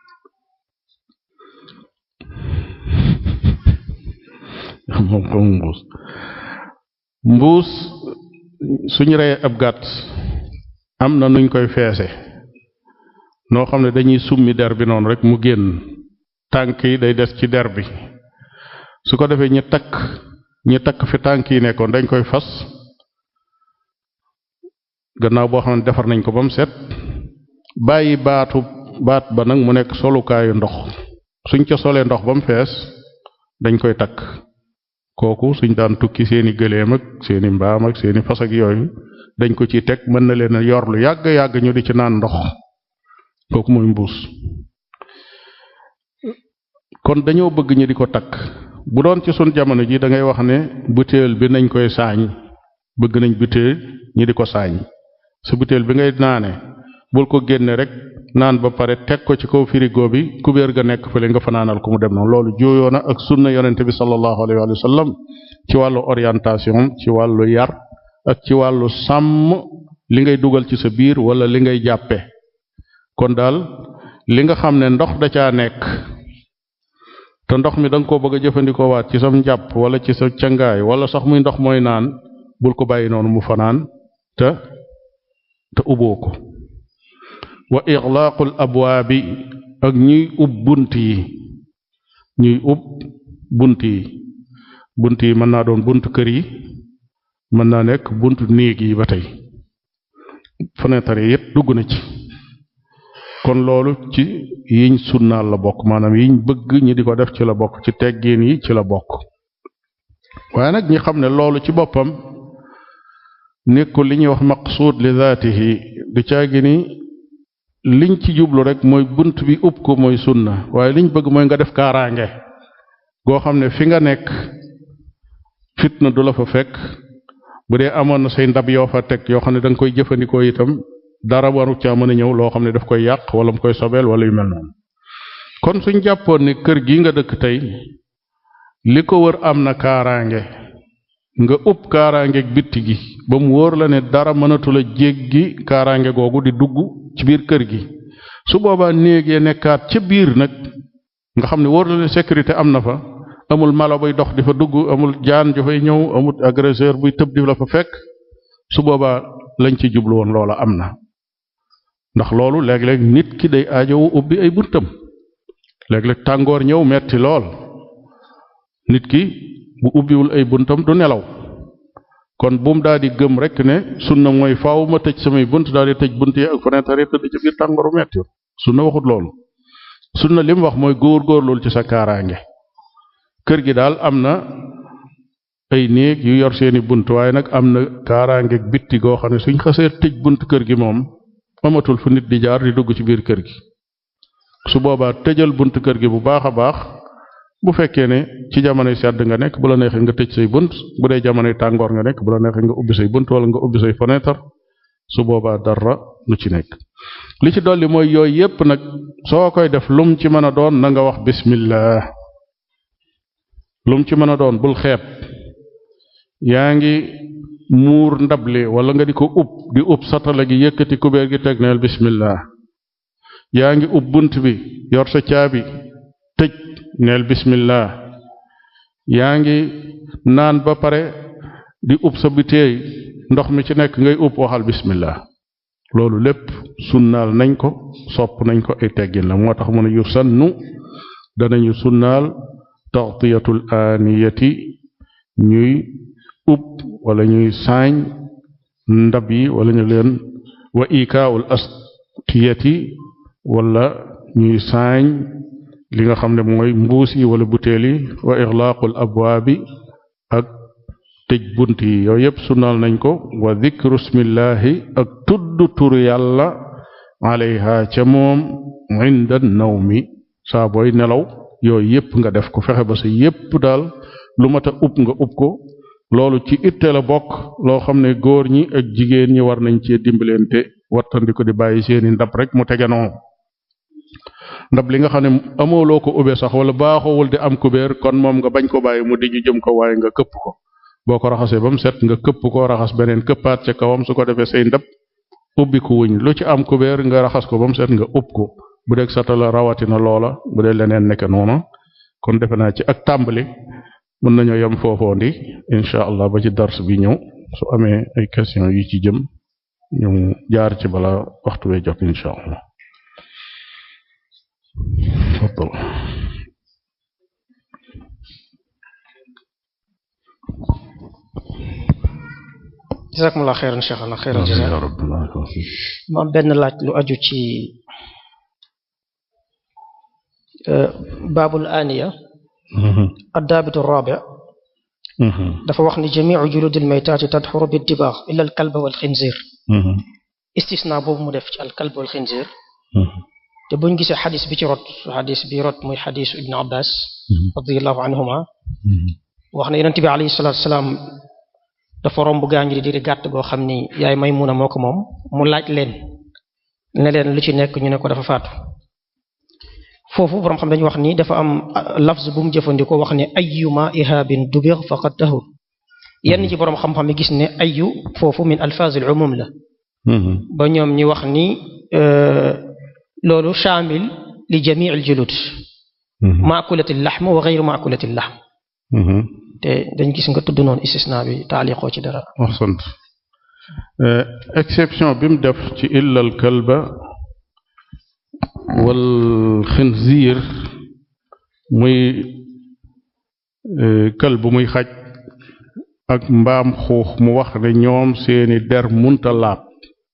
moom xam mbuus mbuus suñu reyee ab gàtt am na nuñ koy feese noo xam ne dañuy summi der bi noonu rek mu génn tànk yi day des ci der bi su ko defee ñi takk ñi takk fi tànk yi nekkoon dañ koy fas gannaaw boo xam ne defar nañ ko ba mu set bàyyi baatu baat ba nag mu nekk solukaayu ndox suñ ca solee ndox ba mu fees dañ koy takk kooku suñ daan tukki seeni gëléem ak seeni mbaam ak seeni fas ak yooyu dañ ko ci teg mën na leen a yor lu yàgg yàgg ñu di ci naan ndox kooku mooy mbuus kon dañoo bëgg ñu di ko takk bu doon ci sun jamono ji da ngay wax ne butéel bi nañ koy saañ bëgg nañ butéel ñi di ko saañ sa butéel bi ngay naane bul ko génne rek naan ba pare teg ko ci kaw frigo bi kubéer ga nekk fële nga fanaanal ko mu dem noonu loolu jooyoo na ak sunna yonente bi sallallahu alayhi wa sallam ci wàllu orientation ci wàllu yar ak ci wàllu sàmm li ngay dugal ci sa biir wala li ngay jàppe kon daal li nga xam ne ndox da caa nekk te ndox mi da nga koo bëgg a jëfandikoo waat ci sam njàpp wala ci sa cangaay wala sax muy ndox mooy naan bul ko bàyyi noonu mu fanaan te te uboo ko wa ixlaaqul abwaabi ak ñuy ub bunt yi ñuy ub bunt yi bunt yi mën naa doon bunt kër yi mën naa nekk bunt néeg yi ba tey fenêtre yi it dugg na ci kon loolu ci yiñ sunnaal la bokk maanaam yiñ bëgg ñi di ko def ci la bokk ci teggiin yi ci la bokk waaye nag ñi xam ne loolu ci boppam nekkul li ñuy wax maqsuud li zaatihi du caagi ni liñ ci jublu rek mooy bunt bi ub ko mooy sunna waaye liñ bëgg mooy nga def kaaraange goo xam ne fi nga nekk fitna du la fa fekk bu dee amoon na say ndab yoo fa teg yoo xam ne da nga koy jëfandikoo itam dara waru caa mën a ñëw loo xam ne daf koy yàq wala mu koy sobeel wala yu mel noonu kon suñ jàppoon ne kër gi nga dëkk tey li ko wër am na kaaraange nga ub kaaraangeeg bitti gi ba mu wóor la ne dara mënatul a jéggi kaaraange googu di dugg ci biir kër gi su boobaa néegee nekkaat ca biir nag nga xam ne wóor la ne sécurité am na fa amul mala buy dox di fa dugg amul jaan ju fay ñëw amul agresseur buy tëb di la fa fekk su boobaa lañ ci jublu woon loola am na ndax loolu léeg-léeg nit ki day aajowu ubbi ay buntam léeg-léeg tàngoor ñëw metti lool nit ki bu ubbiwul ay buntam du nelaw kon buum daal di gëm rek ne sunna mooy faaw ma tëj samay bunt daal di tëj bunt yi ak fenêtre yi tëdd ci biir tàngooru metti sunna waxut loolu sunna li mu wax mooy góor-góorlul ci sa kaaraange kër gi daal am na ay néeg yu yor seeni bunt waaye nag am na kaaraange bitti goo xam ne suñ xasee tëj bunt kër gi moom amatul fu nit di jaar di dugg ci biir kër gi su boobaa tëjal bunt kër gi bu baax a baax bu fekkee ne ci jamonoy sedd nga nekk bu la neexee nga tëj say bunt bu dee jamonoy tàngoor nga nekk bu la neexee nga ubbi say bunt wala nga ubbi say fenêtre su boobaa dara lu ci nekk li ci dolli mooy yooyu yépp nag soo koy def lum ci mën a doon na nga wax bismillah lum ci mën a doon bul xeeb yaa ngi muur ndable wala nga di ko ub di ub satala gi yëkkati kubéer gi teg neel bismillah yaa ngi ub bunt bi yor sa caabi tëj neel bismillah yaa ngi naan ba pare di ub sa biteey ndox mi ci nekk ngay ub waxal bismillah loolu lépp sunnaal nañ ko sopp nañ ko ay teggin la moo tax mu ne yu sannu danañu sunnaal taxtiyatul aaniyati ñuy ub wala ñuy saañ ndab yi wala ñu leen wa ikaawul astiyati wala ñuy saañ li nga xam ne mooy mbuus yi wala butéel yi wa ixlaaqul abwaabi ak tëj bunt yi yooyu yépp sunnaal nañ ko wa dikru smillahi ak tudd turu yàlla alayha ca moom inda nawmi saa booy nelaw yooyu yépp nga def ko fexe ba sa yépp daal lu mat a ub nga ub ko loolu ci itte la bokk loo xam ne góor ñi ak jigéen ñi war nañ cee dimbalante wattandi ko di bàyyi seeni ndab rek mu teganoo ndab li nga xam ne amooloo ko ube sax wala baaxowul di am kubéer kon moom nga bañ ko bàyyi mu dijju jëm ko waaye nga këpp ko boo ko raxasee ba mu set nga këpp ko raxas beneen këppaat ca kawam su ko defee say ndab ubbi ko wuñ lu ci am kubéer nga raxas ko ba mu set nga ub ko bu dee satala rawatina loola bu dee leneen nekk noonu kon defe naa ci ak tàmbali mën nañoo yem foofoon di incha allah ba ci dars bi ñëw su amee ay question yu ci jëm ñu jaar ci bala waxtu wee jot incha allah تفضل jazakumullah xeyran cheikhana xeyran jaza يا رب الله يبارك فيك. ma am benn laaj lu aju ci euh, baabul aniya Mhm. addaabitu rabi Mhm. dafa wax ni jamiu juludi almaytaati tadxuru biddibaax illa alkalba walxinzir Mhm. istisna boobu mu def ci alkalb walxinzir Mhm. te buñ gisee xadis bi ci rot xadis bi rot muy xadisu ibnu abbas Mhm. radiallahu anhuma Mhm. wax ne yonent bi alayhi salatu wasalaam dafa romb gaañu di diri gàtt goo xam ni yaay Maymuna moo ko moom mu laaj leen ne leen lu ci nekk ñu ne ko dafa faatu foofu borom xam dañu wax ni dafa am ah, lafz bu mu jëfandikoo wax ne ayyuma ihaabin dubir faqad tahur yenn ci borom xam-xam yi gis ne ayyu foofu min alfaazil umum la Mhm. ba ñoom ñi wax ni euh, loolu shaamil li jamii al julud Mhm. maakulati lahm wa gayru maakulati lahm Mhm. te dañ gis nga tudd noonu istisna bi taaliqoo ci dara ahsant Euh, exception bi mu def ci illal kalba wal xinziir muy euh, kalb muy xaj ak mbaam xuux mu wax ne ñoom seeni der munta laab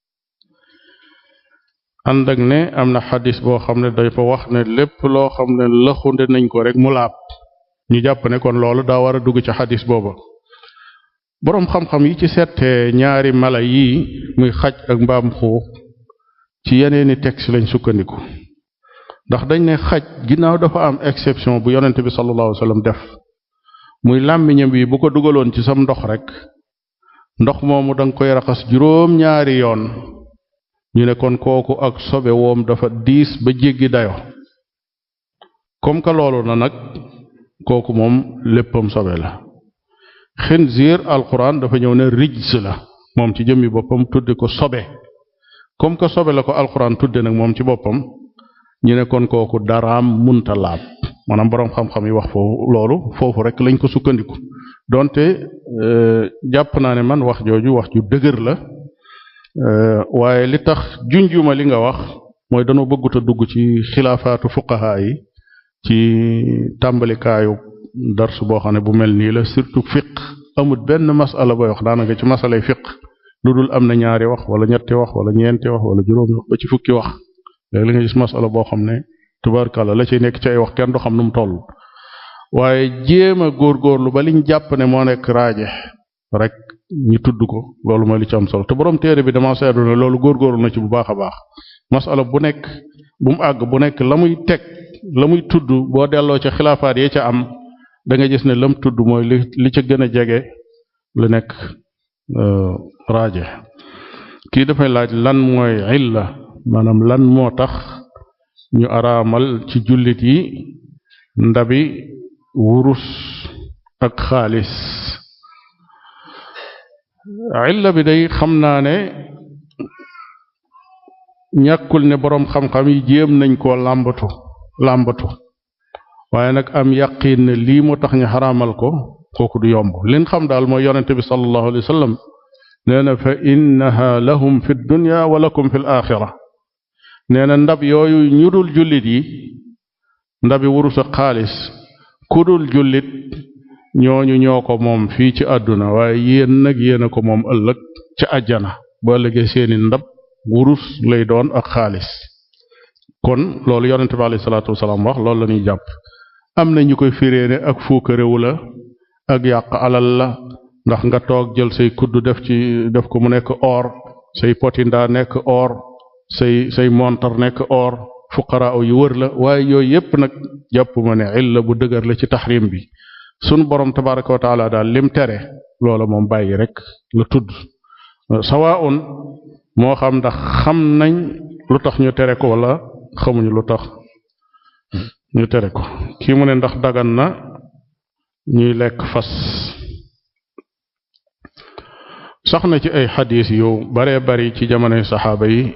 ànd ak ne am na xadis boo xam ne dafa wax ne lépp loo xam ne lëxunde nañ ko rek mu laab ñu jàpp ne kon loolu daa war a dugg ci xadis booba boroom xam-xam yi ci seetee ñaari mala yii muy xaj ak mbaam xuux ci yeneeni texte lañ sukkandiku ndax dañ ne xaj ginnaaw dafa am exception bu yonente bi sallallahu alayhi wasallam def muy làmmiñam bi bu ko dugaloon ci sam ndox rek ndox moomu danga koy raxas juróom ñaari yoon ñu ne kon kooku ak sobe woom dafa diis ba jéggi dayo comme que loolu na nag kooku moom léppam sobe la xinziir alquran dafa ñëw ne rijs la moom ci jëmmi boppam tudde ko sobe comme que sobe la ko alquran tudde nag moom ci boppam ñu ne kon kooku daraam munta laab maanaam boroom xam-xam yi wax foofu loolu foofu rek lañ ko sukkandiku donte euh, jàpp naa ne man wax jooju wax ju dëgër la euh, waaye li tax junjuma li nga wax mooy danoo bëggut a dugg ci xilaafaatu fuqaha yi ci tàmbalikaayu darsu boo xam ne bu mel nii la surtout fiq amut benn masala booy wax daanaka ci masalay fiq lu dul am na ñaari wax wala ñetti wax wala ñeenti wax wala juróomi wax ba ci fukki wax léegi la nga gis masala boo xam ne tubaarkàlla la ciy nekk ci ay wax kenn du xam nu mu toll waaye jéem a góorgóorlu ba liñ jàpp ne moo nekk raaje rek ñu tudd ko loolu mooy li ci am solo te borom téere bi dama seetlu ne loolu góorgóorlu na ci bu baax a baax masala bu nekk bu mu àgg bu nekk la muy teg la muy tudd boo delloo ca xilaafaat yi ca am da nga gis ne lam tudd mooy li li ca gën a jege lu nekk raaje kii dafay laaj lan mooy illa maanaam lan moo tax ñu araamal ci jullit yi ndabi wurus ak xaalis illa bi day xam naa ne ñàkkul ne boroom xam-xam yi jéem nañ koo làmbatu làmbatu waaye nag am yaqin ne lii moo tax ñu xaraamal ko kooku du yomb liñ xam daal mooy yonente bi sallallahu alayhi wa sallam nee na fa innaha lahum fi dunya wa lakum fi l axira nee na ndab yooyu ñu dul jullit yi ndabi wurus ak xaalis ku dul jullit ñooñu ñoo ko moom fii ci àdduna waaye yéen nag yéen a ko moom ëllëg ca àjjana ba ëllëgee seeni ndab wurus lay doon ak xaalis kon loolu yonente bi alayhi salaatu wasalaam wax loolu la ñuy jàpp am na ñu koy firee ne ak fuukarewu la ak yàq alal la ndax nga toog jël say kudd def ci def ko mu nekk or say potinda nekk or say say montar nekk or fuqaraa yu wër la waaye yooyu yépp nag jàpp ma ne illa bu dëgër la ci taxrim bi sunu borom tabaraka wa taala daal lim tere loola moom bàyyi rek la tudd sawaun moo xam ndax xam nañ lu tax ñu tere ko wala xamuñu lu tax ñu tere ko kii mu ne ndax dagan na ñuy lekk fas sax na ci ay xadis yu baree bari ci jamonoy saxaaba yi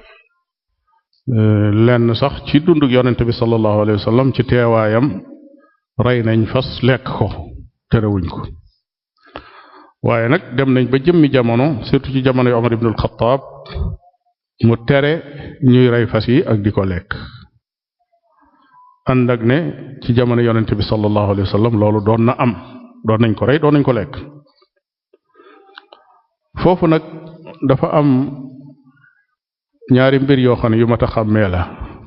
lenn sax ci dunduk yonente bi sallallahu alayhi wa sallam ci teewaayam rey nañ fas lekk ko terewuñ ko waaye nag dem nañ ba jëmmi jamono surtout ci jamono yu Omar ibnul Xattaab mu tere ñuy rey fas yi ak di ko lekk ànd ak ne ci jamono yonente bi sallallahu alayhi wa sallam loolu doon na am doon nañ ko rey doon nañ ko lekk foofu nag dafa am ñaari mbir yoo xam ne yu mat a xàmmee la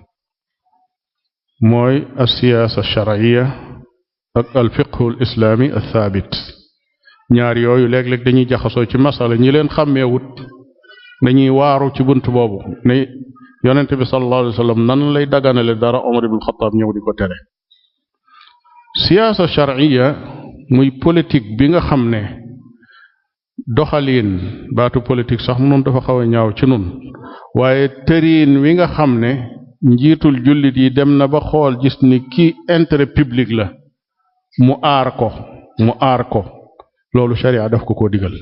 mooy alsiyaasa alsharciya ak alfiqhu alislaami althaabit ñaar yooyu léeg-léeg dañuy jaxasoo ci masala ñi leen xàmmeewut dañuy waaru ci bunt boobu ne yonente bi sallallahu alayhi wa sallam nan lay daganale dara Omar ibn Xataab ñëw di ko tere siyaasa sharciya muy politique bi nga xam ne doxaliin baatu politique sax mu noonu dafa xaw a ñaaw ci nun waaye tëriin wi nga xam ne njiitul jullit yi dem na ba xool gis ni kii intérêt public la mu aar ko mu aar ko loolu sharia daf ko ko digal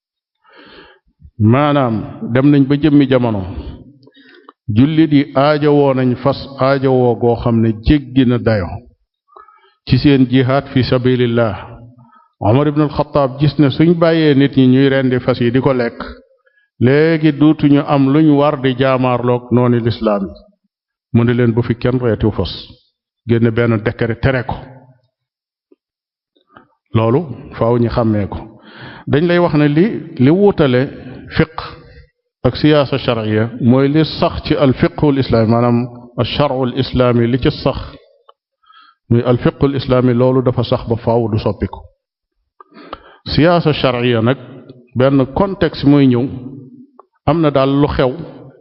maanaam dem nañ ba jëmmi jamono jullit yi aajowoo nañ fas aajowoo goo xam ne jéggi na dayo ci seen jihaad fi sabilillah Omar ibn al-Khattab gis ne suñ bàyyee nit ñi ñuy rendi fas yi di ko lekk léegi duutuñu am luñ war di jaamaarloog noonu lislaam yi mu ne leen bu fi kenn reetiw fas génne benn décret tere ko loolu faaw ñi xàmmee ko dañ lay wax ne li li wuutale fiq ak siyaasa sharciya mooy li sax ci al fiqhul islaami maanaam al shar'ul islaami li ci sax muy al fiqhul islaami loolu dafa sax ba faaw du soppiku siyaasa sharciya nag benn contexte mooy ñëw am na daal lu xew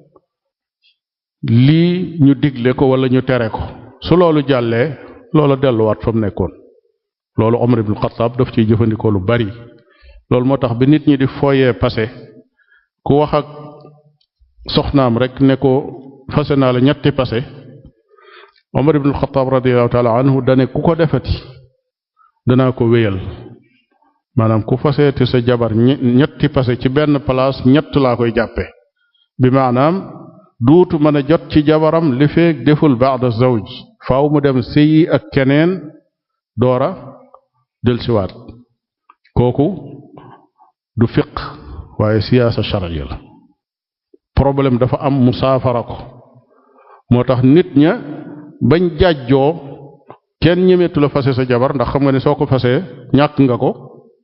lii ñu digle ko wala ñu tere ko su loolu jàllee loola delluwaat fa mu nekkoon loolu Omar ibn Khattab daf ciy jëfandikoo lu bari loolu moo tax bi nit ñi di fooyee passé ku wax ak soxnaam rek ne ko fase naa la ñetti passé Omar ibn Khattab radiyallahu taala anhu dane ku ko defati danaa ko wéyal maanaam ku faseeti sa jabar ñetti passé ci benn place ñett laa koy jàppe bi maanaam duutu mën a jot ci jabaram li feeg deful ba'da zawj faaw mu dem sëyi ak keneen doora delsiwaat kooku du fiq waaye siyaasa sharciya la problème dafa am mu saafara ko moo tax nit ña bañ jàjjoo kenn ñemeetu la fase sa jabar ndax xam nga ne soo ko fasee ñàkk nga ko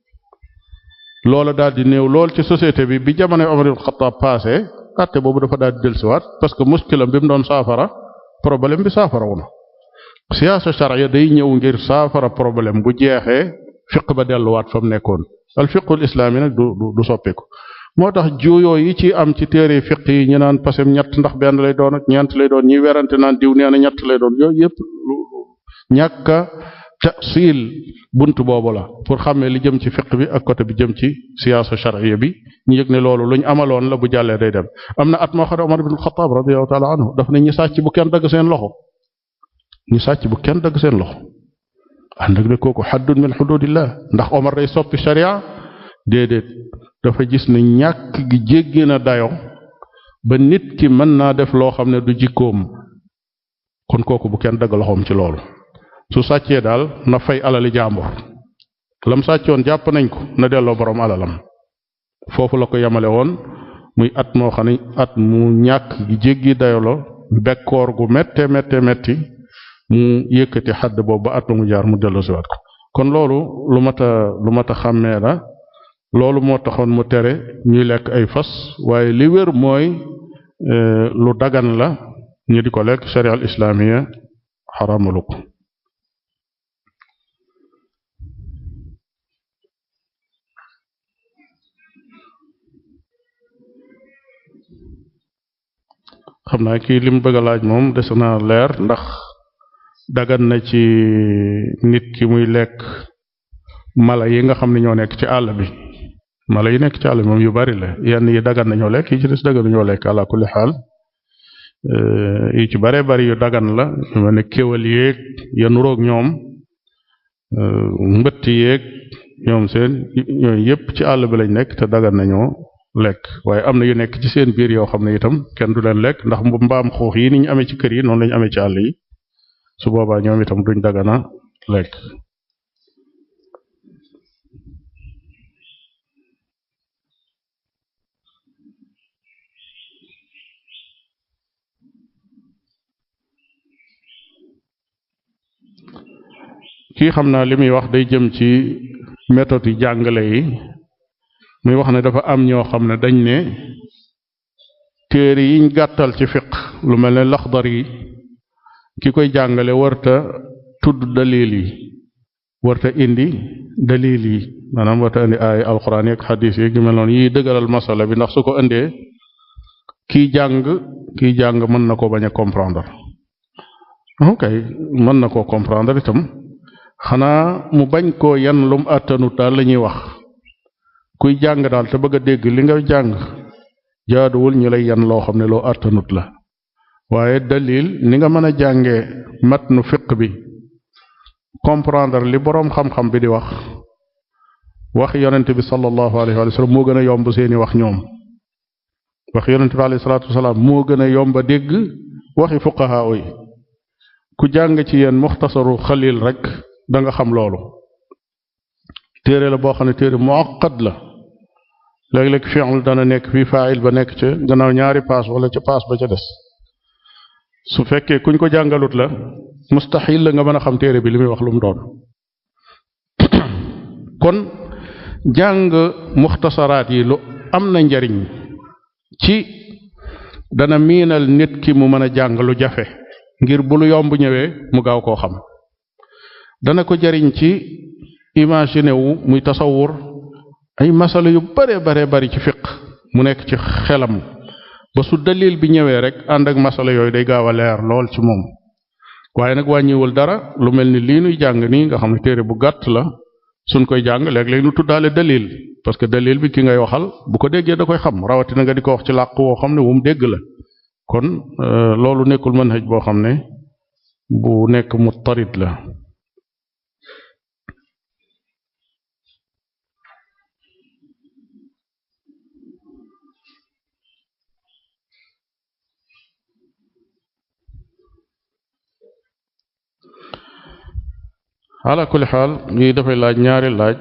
loola daal di néew lool ci société bi bi jamono Omar ibn Khattab passé àtte boobu dafa daal di dellusiwaat parce que muskilam bi mu doon saafara problème bi saafara wu na siyaasa sharciya day ñëw ngir saafara problème bu jeexee fiq ba delluwaat fa mu nekkoon al fiqul islaami nag du du du soppiku moo tax juuyoo yi ci am ci téere fiq yi ñu naan pasem ñett ndax benn lay doon ak ñeent lay doon ñi werante naan diw nee na ñett lay doon yooyu yépp ñàkk a tafsil bunt boobu la pour xàmmee li jëm ci fiq bi ak côté bi jëm ci siyaasa sharciya bi ñu yëg ne loolu luñ amaloon la bu jàllee day dem am na at moo xam ne Omar ibn Khattab radiyallahu taala anhu daf ne ñi sàcc bu kenn dagg seen loxo ñi sàcc bu kenn dagg seen loxo ànd ak ne kooku xaddun min xududillah ndax Omar day soppi sharia déedéet dafa gis ne ñàkk gi jéggi na dayo ba nit ki mën naa def loo xam ne du jikkoom kon kooku bu kenn dagg loxoom ci loolu su sàccee daal na fay alali jàmbur lam sàccoon jàpp nañ ko na delloo borom alalam foofu la ko yemale woon muy at moo xam ne at mu ñàkk gi jéggi dayo la bekkoor gu mette mette metti mu yëkkati xadd boobu ba at mu jaar mu dellu siwaat ko kon loolu lu mat a lu mat a xàmmee la loolu moo taxoon mu tere ñuy lekk ay fas waaye li wér mooy lu dagan la ñu di ko lekk sharia al islaamiya xaramalu ko xam naa kii lim bëgg a laaj moom des na leer ndax dagan na ci nit ki muy lekk mala yi nga xam ne ñoo nekk ci àll bi mala yi nekk ci àll bi moom yu bari la yenn yi dagan nañoo lekk yi ci des dagan nañoo lekk ala kulli xaal yi ci bare bari yu dagan la yu mel ne kéwal yéeg ya nuroog ñoom mbëtt yéeg ñoom seen ñooyu yépp ci àll bi lañ nekk te dagan nañoo lekk waaye am na yu nekk ci seen biir yoo xam ne itam kenn du leen lekk ndax mbaam xuux yi ni ñu amee ci kër yi noonu lañu amee ci àll yi su boobaa ñoom itam duñ dagana lekk kii xam naa li muy wax day jëm ci méthode yi jàngale yi muy wax ne dafa am ñoo xam ne dañ ne téere yiñ gàttal ci fiq lu mel ne laxdar yi ki koy jàngale warta tudd dalil yi warta indi dalil yi maanaam warta indi ay alquran yi ak xadis yi gi mel noonu yiy dëgëral masala bi ndax su ko indee kiy jàng kiy jàng mën na ko bañ a comprendre ok mën na koo comprendre itam xanaa mu bañ koo yan lum àttanut daal la ñuy wax kuy jàng daal te bëgg a dégg li nga jàng jaaduwul ñu lay yan loo xam ne loo àttanut la waaye dalil ni nga mën a jàngee mat nu fiq bi comprendre li boroom xam-xam bi di wax wax yonent bi sallallahu alayhi wa sallam moo gën a yomb seeni wax ñoom wax yonent bi alayhi salaatu wasalaam moo gën a yomb a dégg waxi fuqahaa yi ku jàng ci yéen muxtasaru xalil rek da nga xam loolu téere la boo xam ne téere muaqqad la léeg-léeg fi'l dana nekk fii faa'il ba nekk ca gannaaw ñaari paas wala ca paas ba ca des su fekkee kuñ ko jàngalut la mustaxil la nga mën a xam téere bi li muy wax lu mu doon kon jàng muxtasaraat yi lu am na njariñ ci dana miinal nit ki mu mën a jàng lu jafe ngir bu lu yomb ñëwee mu gaaw koo xam dana ko jariñ ci imaginer wu muy tasawur ay masala yu bare bare bari ci fiq mu nekk ci xelam ba su dalil bi ñëwee rek ànd ak masala yooyu day gaaw a leer lool ci moom waaye nag wàññiwul dara lu mel ni lii nuy jàng nii nga xam ne téere bu gàtt la suñ koy jàng léeg-léeg nu tuddaale dalil parce que dalil bi ki ngay waxal bu ko déggee da koy xam rawatina nga di ko wax ci làq woo xam ne wu mu dégg la kon loolu nekkul manhaj boo xam ne bu nekk muttarid la ala kulli xaal lii dafay laaj ñaari laaj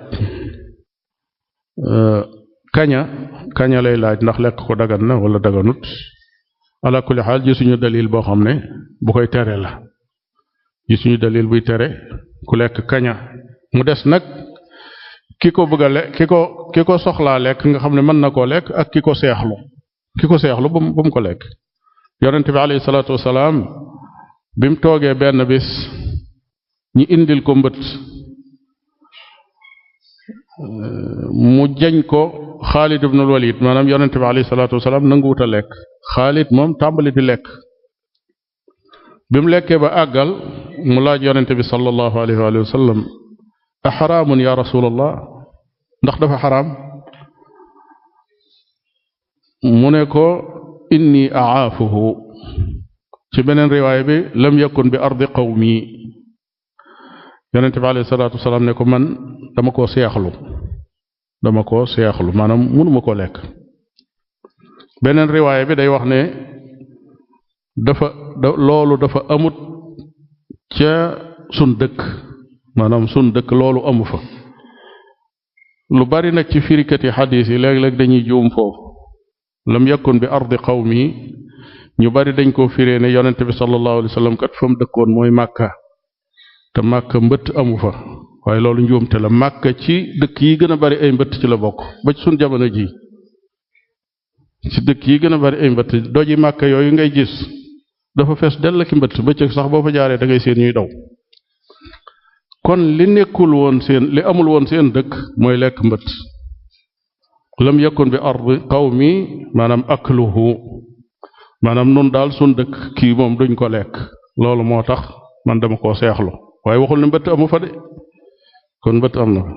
kaña kaña lay laaj ndax lekk ko dagan na wala daganut ala kulli xaal gisuñu dalil boo xam ne bu koy tere la gisuñu dalil buy tere ku lekk kaña mu des nag ki ko bëgg a lekk ki ko ki ko soxlaa lekk nga xam ne mën na koo lekk ak ki ko seexlu ki ko seexlu ba mu ba mu ko lekk yonent bi alayhi salaatu wasalaam bi mu toogee benn bis ñi indil ko mbët mu jañ ko Xaalid ibnul Walid maanaam yonent bi alayhi salaatu wasalaam nanguwut a lekk Xaalid moom tàmbali di lekk bi mu lekkee ba àggal mu laaj yonent bi sallallahu alayhi wa sallam a xaraamun ya rasulallah ndax dafa xaraam mu ne ko inni aafuhu ci beneen riwaaya bi lam yakun bi ardi qawmi yonent bi alayhi salaatu wasalaam ne ko man dama koo seexlu dama koo seexlu maanaam mënuma koo lekk beneen riwaaya bi day wax ne dafa loolu dafa amut ca sun dëkk maanaam sun dëkk loolu amu fa lu bari nag ci firikati xadiis yi léeg-léeg dañuy juum foofu lam yakun bi ardi qawmi ñu bari dañ koo firee ne yonent bi sallallahu alayhi wa sallam kat fa mu dëkkoon mooy màkka te màkka mbëtt amu fa waaye loolu njuumte la màkka ci dëkk yi gën a bari ay mbëtt ci la bokk ba ci sun jamono ji ci dëkk yi gën a bari ay mbëtt doji màkka yooyu ngay gis dafa fees dell ki mbëtt bëccëg sax boo fa jaaree da ngay seen ñuy daw kon li nekkul woon seen li amul woon seen dëkk mooy lekk mbëtt lam yakun bi ardi qawmi maanaam akluhu maanaam nun daal sun dëkk kii moom duñ ko lekk loolu moo tax man dama koo seexlu waaye waxul ne mbëtt amu fa de kon mbëtt am na fa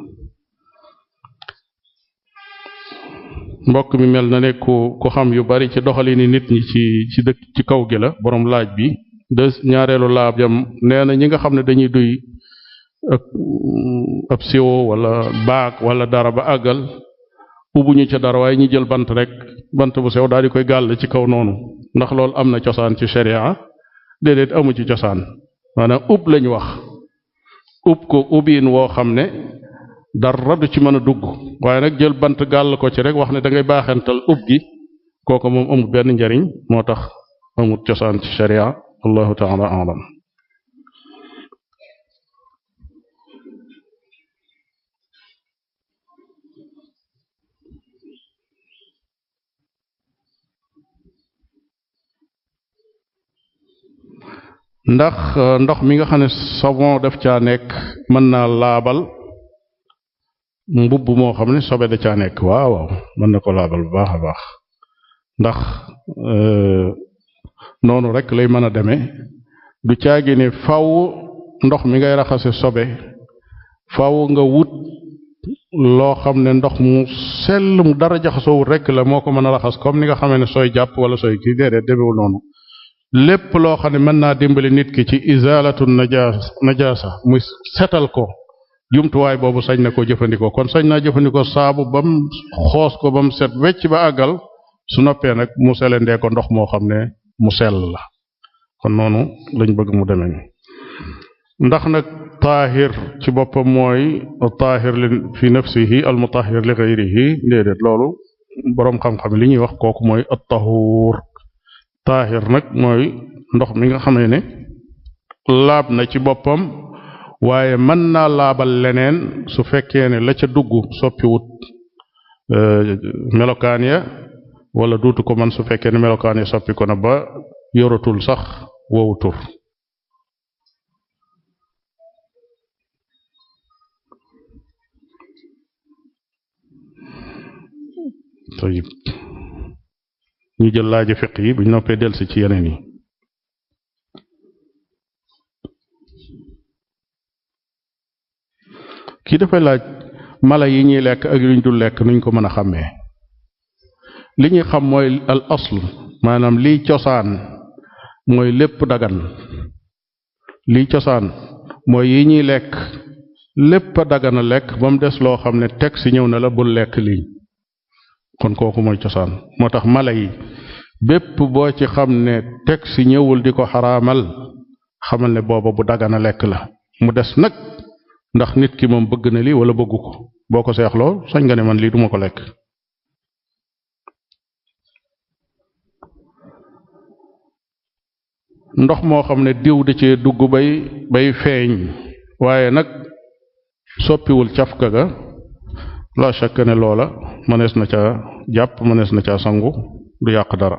mbokk mi mel na ne ku ku xam yu bari ci doxalini nit ñi ci ci dëkk ci kaw gi la borom laaj bi de ñaareelu laab jam nee na ñi nga xam ne dañuy duy ak ab siwo wala baag wala dara ba àggal ubbuñu ca dara waaye ñi jël bant rek bant bu sew daal di koy gàll ci kaw noonu ndax loolu am na cosaan ci sharia déedéet amu ci cosaan maanaam ub lañ wax ub ko ubiin woo xam ne dara du ci mën a dugg waaye nag jël bant gàll ko ci rek wax ne da ngay baaxental ub gi kooku moom amul benn njariñ moo tax amul cosaan ci sharia allahu taala alam ndax ndox mi nga xam ne savon daf caa nekk mën naa laabal mbubb moo xam ne sobe da caa nekk waaw waaw mën na ko laabal bu baax a baax ndax noonu rek lay mën a demee du caagi ne faw ndox mi ngay raxase sobe faw nga wut loo xam ne ndox mu sell mu dara jaxasoowut rek la moo ko mën a raxas comme ni nga xamee ne sooy jàpp wala sooy kii déedéet demewul noonu lépp loo xam ne mën naa dimbali nit ki ci izalatu najaas najaasa muy setal ko jumtuwaay boobu sañ na ko jëfandikoo kon sañ naa jëfandikoo saabu bam xoos ko bam set wecc ba àggal su noppee nag mu selendee ko ndox moo xam ne mu sell la kon noonu lañ bëgg mu demee ndax nag taahir ci boppam mooy taahir li fi nafsihi al mutahhir li ghayrihi déedéet loolu boroom xam-xam li ñuy wax kooku mooy at tahuur taahir nag mooy ndox mi nga xamee ne laab na ci boppam waaye mën naa laabal leneen su fekkee ne la ca dugg soppiwut melokaan ya wala duutu ko man su fekkee ne melokaan ya soppi ko na ba yoratul sax wowu tur tayib ñu jël laaji fiq yi buñ noppee delsi ci yeneen yi kii dafay laaj mala yi ñuy lekk ak yuñ dul lekk nuñ ko mën a xàmmee li ñuy xam mooy al asl maanaam liy cosaan mooy lépp dagan liy cosaan mooy yi ñuy lekk lépp a dagan a lekk ba mu des loo xam ne teg si ñëw na la bul lekk lii kon kooku mooy cosaan moo tax mala yi bépp boo ci xam ne teg si ñëwul di ko xaraamal xamal ne booba bu dagan a lekk la mu des nag ndax nit ki moom bëgg na lii wala bëggu ko boo ko seexloo sañ nga ne man lii duma ko lekk ndox moo xam ne diw da cee dugg bay bay feeñ waaye nag soppiwul cafka ga la shakk ne loola mënees na ca jàpp mënees na ca sangu du yàq dara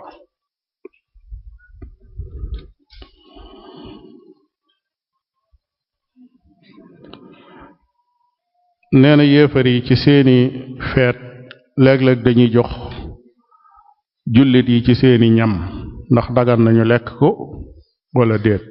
nee na yéefar yi ci seeni feet léeg-léeg dañuy jox jullit yi ci seeni ñam ndax dagan nañu lekk ko wala déet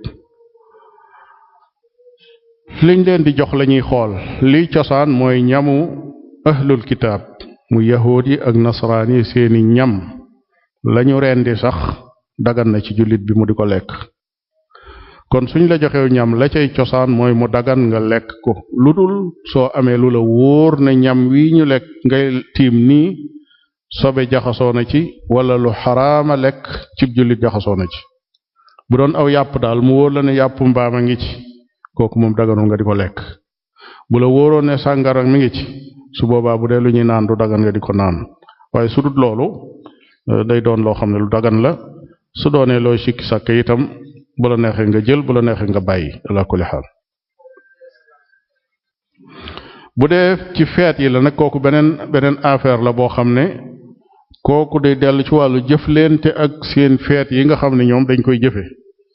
liñ leen di jox lañuy xool liy cosaan mooy ñamu ahlul kitaab mu yahuud yi ak nasaraan yi seeni ñam lañu rendi sax dagan na ci jullit bi mu di ko lekk kon suñ la joxew ñam la cay cosaan mooy mu dagan nga lekk ko lu dul soo amee lu la wóor na ñam wi ñu lekk ngay tiim nii sobe jaxasoo na ci wala lu xaraama lekk cib jullit jaxasoo na ci bu doon aw yàpp daal mu wóor la ne yàpp mbaam a ngi ci kooku moom daganul nga di ko lekk bu la wóoroon ne sàngara mi ngi ci su boobaa bu dee lu ñuy naan du dagan nga di ko naan waaye su dut loolu day doon loo xam ne lu dagan la su doonee looy sikki sàkk itam bu la neexee nga jël bu la neexee nga bàyyi ala kulli xaal bu dee ci feet yi la nag kooku beneen beneen affaire la boo xam ne kooku day dellu ci wàllu jëflente ak seen feet yi nga xam ne ñoom dañ koy jëfe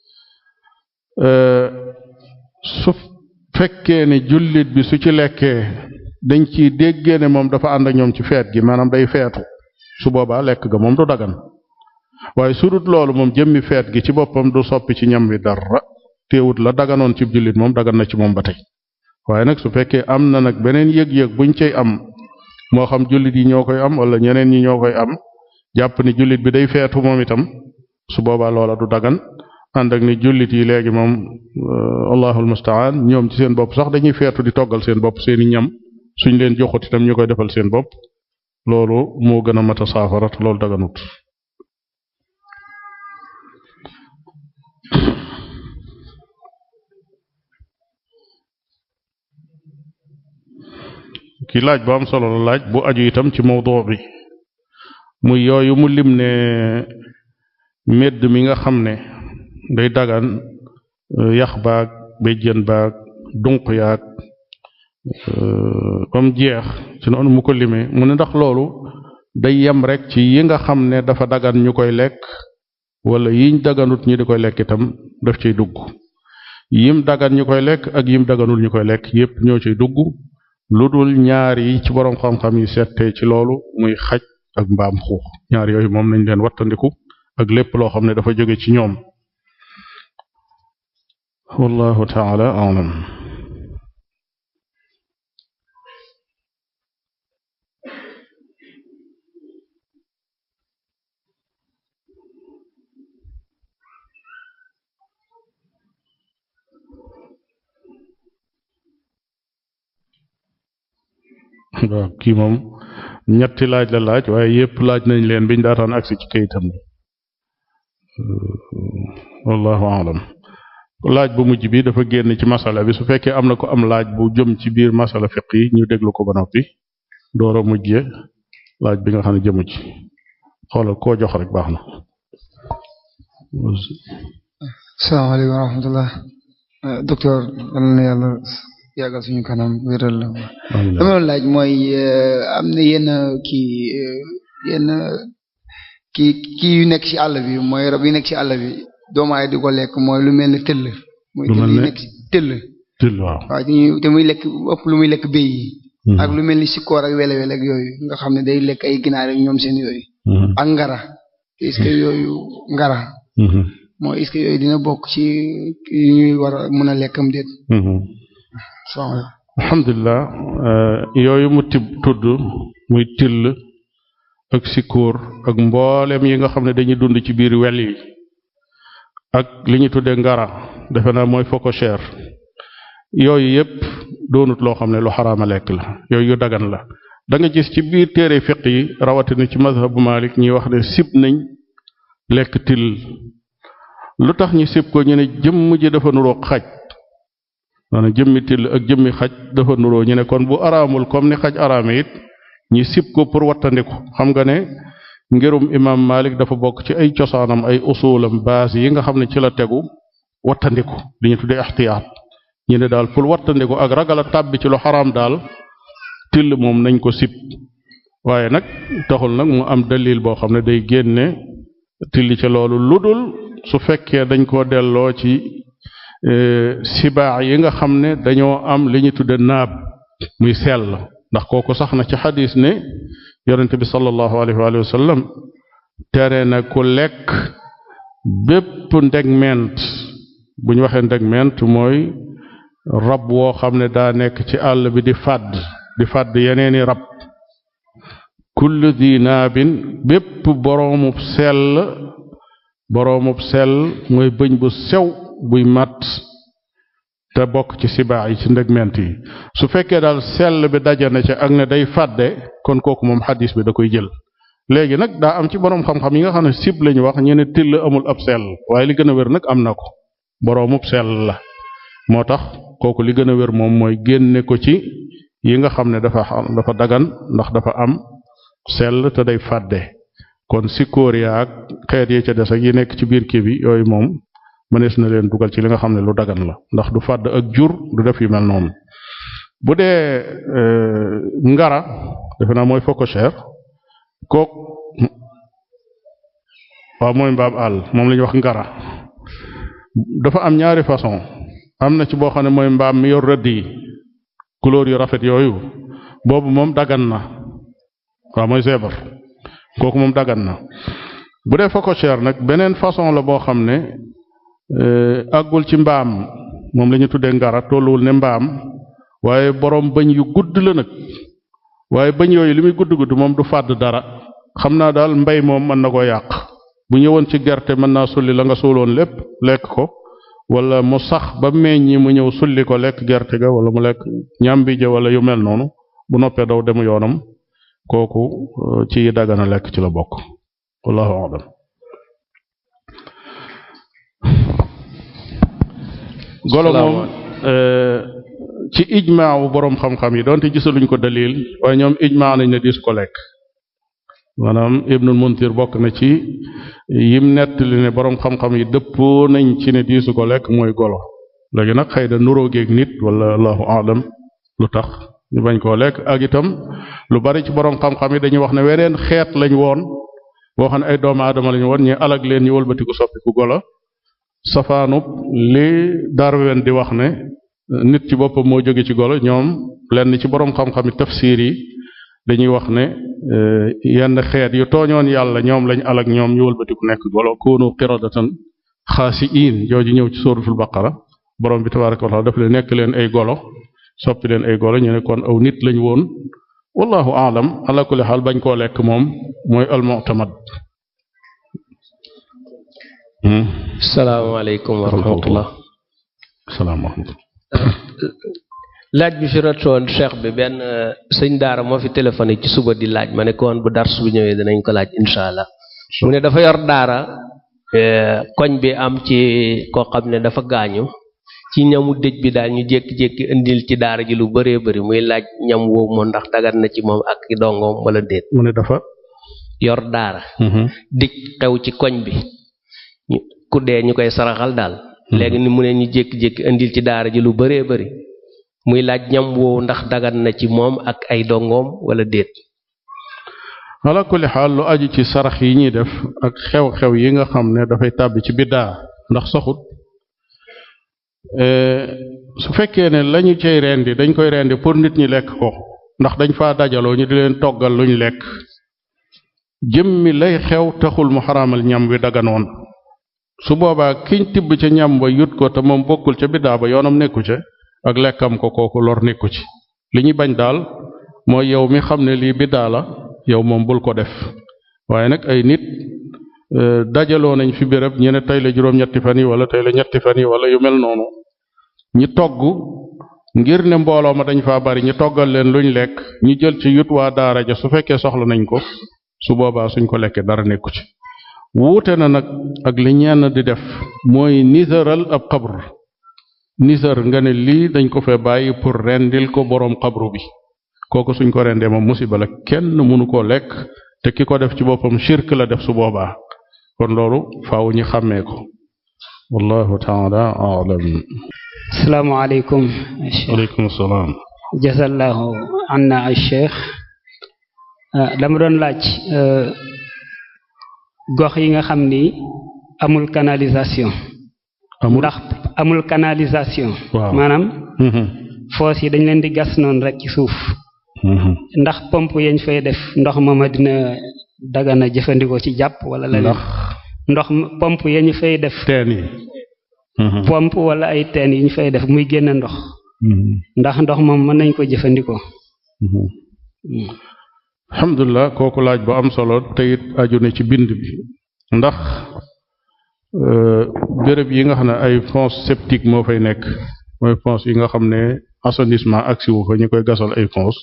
su fekkee ne jullit bi su ci lekkee dañ ciy déggee ne moom dafa ànd ak ñoom ci feet gi maanaam day feetu su boobaa lekk ga moom du dagan waaye su dut loolu moom jëmmi feet gi ci boppam du soppi ci ñam wi dara teewut la daganoon ci jullit moom dagan na ci moom ba tey waaye nag su fekkee am na nag beneen yëg-yëg buñ cay am moo xam jullit yi ñoo koy am wala ñeneen ñi ñoo koy am jàpp ni jullit bi day feetu moom itam su boobaa loola du dagan ànd ak ni jullit yi léegi moom allahul mustaan ñoom ci seen bopp sax dañuy feetu di toggal seen bopp seeni ñam suñ leen joxut itam ñu koy defal seen bopp loolu moo gën a mat a saafara te loolu daganut ki laaj bu am solo la laaj bu aju itam ci mawdu bi muy yooyu mu lim ne medd mi nga xam ne day dagan yax baag béjjën baag dunq yaag ba mu jeex ci noonu mu ko limee mu ne ndax loolu day yem rek ci yi nga xam ne dafa dagan ñu koy lekk wala yiñ daganut ñi di koy lekk itam daf ciy dugg yim dagan ñu koy lekk ak yim daganul ñu koy lekk yépp ñoo ciy dugg lu dul ñaar yi ci boroom xam-xam yi settee ci loolu muy xaj ak mbaam xuux ñaar yooyu moom nañ leen wattandiku ak lépp loo xam ne dafa jóge ci ñoom wallahu taala alam waaw kii moom ñetti laaj la laaj waaye yépp laaj nañ leen biñ daataan agsi ci kayitam bi wallahu alam laaj bu mujj bi dafa génn ci masala bi su fekkee am na ko am laaj bu jëm ci biir masala fiq yi ñu déglu ko ba noppi door a mujjee laaj bi nga xam ne jëmu ci xoolal koo jox rek baax na salaamaaleykum wa rahmatullah docteur yal na yàlla yàggal suñu kanam wéral la dama doon laaj mooy am na yenn kii yenn kii kii yu nekk ci àll bi mooy rab yi nekk ci àll bi doomu aay di ko lekk mooy lu mel ne tëll mooy tëll yi nekk ci tëll tëll waaw waaw te muy lekk ëpp lu muy lekk béy yi ak lu mel ni sikkoor ak wele wele ak yooyu nga xam ne day lekk ay ginaar ak ñoom seen yooyu ak ngara est-ce que yooyu ngara mooy est-ce que yooyu dina bokk ci yu ñuy war a mën a lekkam déet alhamdulilah yooyu mu tib tudd muy till ak sikóor ak mboolem yi nga xam ne dañuy dund ci biir wel yi ak li ñu tuddee ngara defe naa mooy phocochère yooyu yépp doonut loo xam ne lu xaraama lekk la yooyu yu dagan la da nga gis ci biir téere fiq yi rawatina ci mazhabu Malik ñuy wax ne sib nañ lekk till lu tax ñu sib ko ñu ne jëmm ji dafa nuroo xaj maanaam jëmmi till ak jëmmi xaj dafa nuroo ñu ne kon bu araamul comme ni xaj araame it ñi sib ko pour wattandiku xam nga ne ngirum imam Malik dafa bokk ci ay cosaanam ay usulam base yi nga xam ne ci la tegu wattandiku li ñu tuddee ixtiyaat ñu ne daal pour wattandiku ak ragal a tàbbi ci lu xaraam daal till moom nañ ko sib waaye nag taxul nag mu am dalil boo xam ne day génne till ca loolu ludul su fekkee dañ ko delloo ci sibaax yi nga xam ne dañoo am li ñu tudde naab muy sell ndax kooku sax na ci xadis ne yonente bi sallallahu alayhi wa sallam tere na ku lekk bépp ndegment bu ñu waxee ndegment mooy rab woo xam ne daa nekk ci àll bi di fàdd di fàdd yeneeni rab kullu di naabin bépp boroomub sell boroomub sell mooy bëñ bu sew buy mat te bokk ci sibaax yi ci ndegment yi su fekkee daal sell bi daje na ca ak ne day fàdde kon kooku moom xadis bi da koy jël léegi nag daa am ci boroom xam-xam yi nga xam ne sib lañu wax ñu ne till amul ab sell waaye li gën a wér nag am na ko boroomub sell la moo tax kooku li gën a wér moom mooy génne ko ci yi nga xam ne dafa dafa dagan ndax dafa am sell te day fàdde kon sikóor yaa ak xeet yi ca des ak yi nekk ci biir kii bi yooyu moom mënees na leen dugal ci li nga xam ne lu dagan la ndax du fàdd ak jur du def yu mel noonu bu dee ngara defe naa mooy phocochère kook waaw mooy mbaam àll moom la ñuy wax ngara dafa am ñaari façon am na ci boo xam ne mooy mbaam mi yor rëdd yi couleur yu rafet yooyu boobu moom dagan na waaw mooy zèbre kooku moom dagan na bu dee phocochère nag beneen façon la boo xam ne àggul ci mbaam moom la ñu tuddee ngara tolluwul ne mbaam waaye boroom bëñ yu gudd la nag waaye bëñ yooyu li muy gudd gudd moom du fàdd dara xam naa daal mbay moom mën na koo yàq bu ñëwoon ci gerte mën naa sulli la nga suuloon lépp lekk ko wala mu sax ba meññi mu ñëw sulli ko lekk gerte ga wala mu lekk ñambi ja wala yu mel noonu bu noppee daw dem yoonam kooku ci dagana lekk ci la bokk wallahu a'lam golo moom ci ijmaawu boroom xam-xam yi donte gisaluñ ko dalil waaye ñoom ijmaa nañ ne dis ko lekk maanaam ibnul muntir bokk na ci yim nettali ne boroom xam-xam yi dëppoo nañ ci ne diisu ko lekk mooy golo léegi nag xëy na nuroo géeg nit wala allahu aalam lu tax ñu bañ koo lekk ak itam lu bari ci boroom xam-xam yi dañuy wax ne weneen xeet lañ woon boo xam ne ay doomu aadama lañu woon ñu alag leen ñu wëlbatiku soppiku golo safaanub li Darwin di wax ne nit ci boppam moo jóge ci golo ñoom lenn ci boroom xam-xami tafsir yi dañuy wax ne yenn xeet yu tooñoon yàlla ñoom lañ alak ñoom ñu wëlbatiku nekk golo kunu qiradatan xaasiin jooju ñëw ci suratul baqara borom bi tabaraka wa taala daf leen nekk leen ay golo soppi leen ay golo ñu ne kon aw nit lañ woon wallahu aalam ala kulli xaal bañ koo lekk moom mooy almu'tamad salaamaaleykum wa rahmatullah salaam wa rahmatullah laaj bi fi ratoon cheikh bi benn sëñ daara moo fi téléphoné ci suba di laaj ma ne ko woon bu dars bu ñëwee danañ ko laaj incha allah mu ne dafa yor daara koñ bi am ci koo xam ne dafa gaañu ci ñamu dëj bi daal ñu jékki-jékki indil ci daara ji lu bëree bëri muy laaj ñam woowu moom ndax dagat na ci moom ak dongoom wala déet mu ne dafa yor daara dëj xew ci koñ bi ku dee ñu koy saraxal daal léegi ni mu ne ñu jékki-jékki indil ci daara ji lu bëree bëri muy laaj ñam woowu ndax dagat na ci moom ak ay dongoom wala déet ala kulli xaal lu aju ci sarax yi ñuy def ak xew-xew yi nga xam ne dafay tàbbi ci biddaa ndax saxut su fekkee ne lañu cay rendi dañ koy rendi pour nit ñi lekk ko ndax dañ faa dajaloo ñu di leen toggal luñ lekk jëmmi lay xew taxul mu xaraamal ñam wi daganoon su boobaa kiñ tibb ca ñam ba yut ko te moom bokkul ca biddaa ba yoonam nekku ca ak lekkam ko kooku lor nekku ci li ñuy bañ daal mooy yow mi xam ne lii biddaa la yow moom bul ko def waaye nag ay nit dajaloo nañ fi béréb ñu ne tey la juróom-ñetti fan yi wala tey la ñetti fan yi wala yu mel noonu ñi togg ngir ne mbooloo ma dañ faa bari ñu toggal leen luñ lekk ñu jël ci yut waa daara ja su fekkee soxla nañ ko su boobaa suñ ko lekkee dara nekku ci wuute na nag ak li ñenn di def mooy nisaral ab xabr nisar nga ne lii dañ ko fee bàyyi pour rendil ko boroom xabru bi kooku suñ ko rendee moom musiba la kenn mënu koo lekk te ki ko def ci boppam shirk la def su boobaa kon loolu faaw ñu xàmmee ko wallahu taala alam asalaamaaleykum aleykum salaam jasallahu anna al cheikh dama doon laaj gox yi nga xam ni amul canalisation amul ndax amul canalisation waaw maanaam foos yi dañ leen di gas noonu rek ci suuf ndax pompe yañ fay def ndox ma dina dagana jëfandikoo ci jàpp wala la ndax ndox pompe yañ fay def teen yi pompe wala ay teen yi ñu fay def muy génn ndox ndax ndox moom mën nañ ko jëfandikoo alhamdulilah kooku laaj bu am solo te it aju ne ci bind bi ndax béréb yi nga xam ne ay fosse septique moo fay nekk mooy fosse yi nga xam ne assainissement agsi wu fa ñu koy gasal ay fosse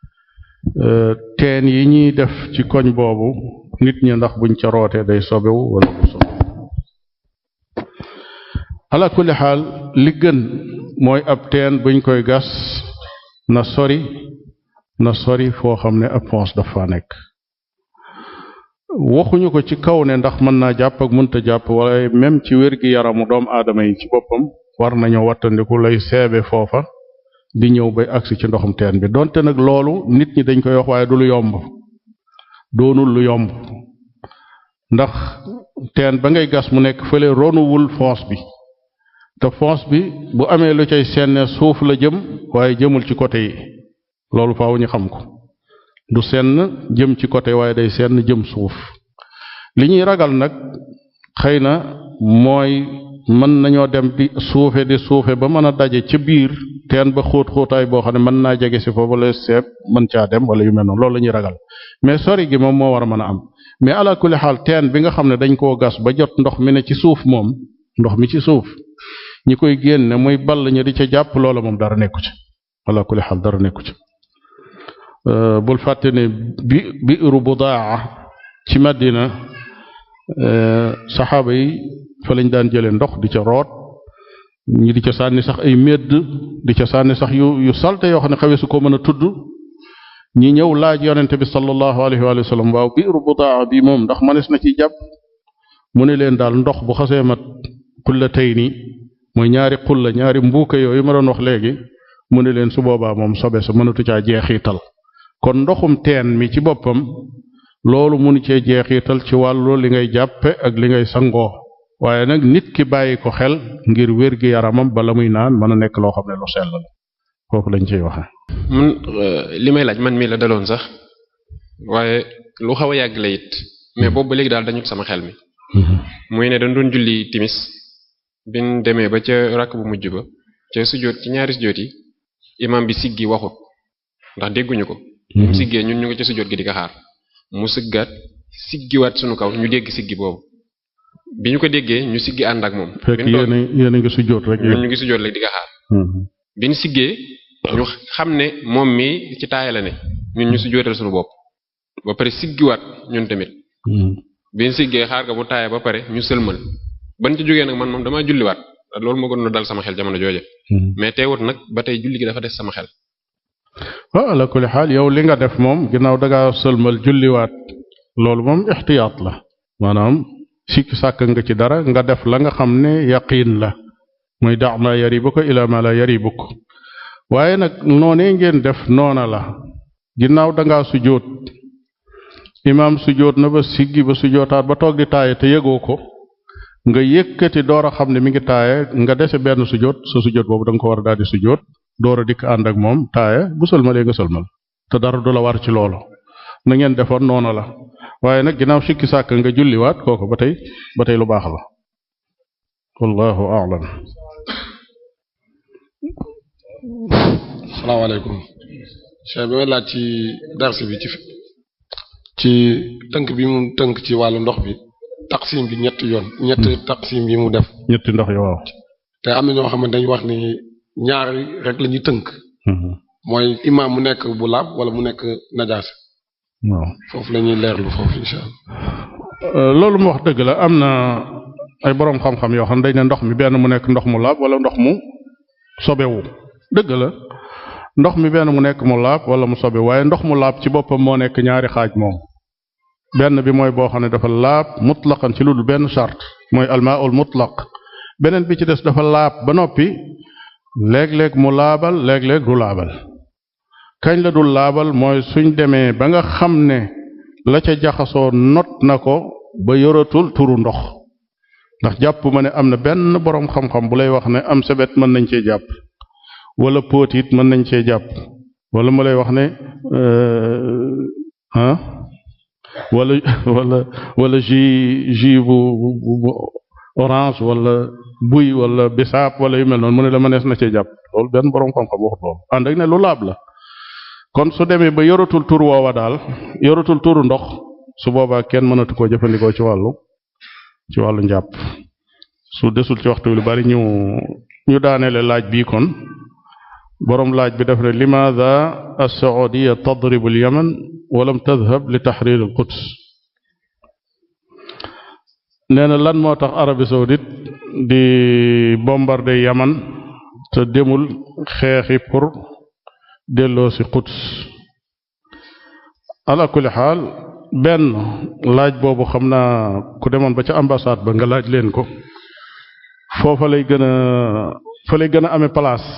teen yi ñuy def ci koñ boobu nit ñi ndax buñ ca rootee day sobewu wala bu sobe ala kulli xaal li gën mooy ab teen buñ koy gas na sori na sori foo xam ne ab fosse dafa nekk waxuñu ko ci kaw ne ndax mën naa jàpp ak mënta jàpp wala même ci wér-gi yaramu doomu aadama yi ci boppam war nañoo wattandiku lay seebe foofa di ñëw bay agsi ci ndoxum teen bi donte nag loolu nit ñi dañ koy wax waaye du lu yomb doonul lu yomb ndax teen ba ngay gas mu nekk fële ronuwul fosse bi te fosse bi bu amee lu cay senne suuf la jëm waaye jëmul ci côté yi loolu faaw ñu xam ko du senn jëm ci côté waaye day senn jëm suuf li ñuy ragal nag xëy na mooy mën nañoo dem di suufe di suufe ba mën a daje ca biir teen ba xóot xóotaay boo xam ne mën naa jege si foofu la seet mën caa dem wala yu mel noonu loolu la ñuy ragal mais sori gi moom moo war a mën a am mais ala kulli xaal teen bi nga xam ne dañ koo gas ba jot ndox mi ne ci suuf moom ndox mi ci suuf ñi koy génne muy ball ñu di ca jàpp loola moom dara nekku ci ala kulli xaal dara nekku ci bul fàtte ne bi biiru budaa ci Madina saxaaba yi fa lañ daan jëlee ndox di ca root ñi di ca sànni sax ay médd di ca sànni sax yu yu salte yoo xam ne xawee su ko mën a tudd ñi ñëw laaj yonente bi sallallahu alayhi wa sallam waaw biiru budaa bi moom ndax mënees na ciy jàpp mu ne leen daal ndox bu xasee mat xulla tey nii mooy ñaari xulla ñaari mbuuka yooyu ma doon wax léegi mu ne leen su boobaa moom sobe sa mënatu caa jeexiital kon ndoxum teen mi ci boppam loolu munu cee jeexital ci wàllu li ngay jàppe ak li ngay sangoo waaye nag nit ki bàyyi ko xel ngir wér gi yaramam bala muy naan mën a nekk loo xam ne lu sell la foofu lañ ciy waxe man li may laaj man mii la daloon sax waaye lu xaw a yàgg la it mais boobu ba léegi daal dañu sama xel mi muy ne dañ doon julli timis bin demee ba ca rakk bu mujj ba ca sujjóot ci ñaari sujjóot yi imam bi siggi waxut ndax dégguñu ko mu siggee ñun ñu ngi ca sujjóot gi di ko xaar mu sëggaat siggiwaat sunu kaw ñu dégg siggi boobu bi ñu ko déggee ñu siggi ànd ak moom fekk yéen yéen a ngi sujjóot rek ñun ñu ngi sujjóot rek di ko xaar biñ siggee ñu xam ne moom mii ci taaya la ne ñun ñu sujjóotal sunu bopp ba pare siggiwaat ñun tamit biñ siggee xaar nga bu taaya ba pare ñu sëlmal ban ci jógee nag man moom damaa julliwaat loolu moo gën a dal sama xel jamono jooje mais teewut nag ba tey julli gi dafa des sama xel waaw ala kulli xaal yow li nga def moom ginnaaw dangaa sëlmal julliwaat loolu moom ixtiyaat la maanaam sikk sàkk nga ci dara nga def la nga xam ne yaqiin la muy dax ma yaribuka ila ma la yaribuk waaye nag noonee ngeen def noona la ginnaaw dangaa sujjóot imaam sujjóot na ba siggi ba sujjóotaat ba toog di taaye te yëgoo ko nga yëkkati door a xam ne mi ngi taaye nga dese benn sujjóot sa sujjóot boobu da nga ko war a daal di sujjóot door a dikk ànd ak moom taaye bu sëlmalee nga sëlmal te dara du la war ci loolu na ngeen defoon noonu la waaye nag ginnaaw sikki sàkk nga julliwaat kooku ba tey ba tey lu baax la wallahu a'lam salaamaaleykum cheikh bi may laaj ci darsi bi ci ci tënk bi mu tënk ci wàllu ndox bi taqsim bi ñetti yoon ñetti taqsim yi mu def ñetti ndox yi waaw te am na ñoo xam ne dañu wax ni ñaari rek la ñuy tënk mooy imaam mu nekk bu laab wala mu nekk najaas waaw foofu la ñuy leerlu foofu insha allah loolu mu wax dëgg la am na ay boroom xam-xam yoo xam ne dañ ne ndox mi benn mu nekk ndox mu laab wala ndox mu sobewu dëgg la ndox mi benn mu nekk mu laab wala mu sobe waaye ndox mu laab ci boppam moo nekk ñaari xaaj moom benn bi mooy boo xam ne dafa laab mutlaqan ci lu dul benn charte mooy almaaul mutlaq beneen bi ci des dafa laab ba noppi léeg-léeg mu laabal léeg-léeg du laabal kañ la dul laabal mooy suñ demee ba nga xam ne la ca jaxasoo not na ko ba yoratul turu ndox ndax jàpp ma ne am na benn boroom xam-xam bu lay wax ne am sebet mën nañ cee jàpp wala póot it mën nañ cee jàpp wala mu lay wax ne ah wala wala wala jus jus bu bu orange wala buy wala bisaab wala yu mel noonu mu ne la mënees na cee jàpp loolu benn boroom xam-xam waxut loolu ànd ak ne lu laab la kon su demee ba yoratul tur woowa daal yoratul turu ndox su boobaa kenn mënatu koo jëfandikoo ci wàllu ci wàllu njàpp su desul ci waxtu lu bari ñu ñu daaneele laaj bii kon boroom laaj bi def ne limaada as-Saudiya tadribu al-Yaman wa lam tadhhab li tahrir al-Quds nee na lan moo tax Arabie saoudite di bombarder Yaman te demul xeexi pour delloo si Quds ala kulli xaal benn laaj boobu xam naa ku demoon ba ca ambassade ba nga laaj leen ko foofa lay gën a fa lay gën a amee place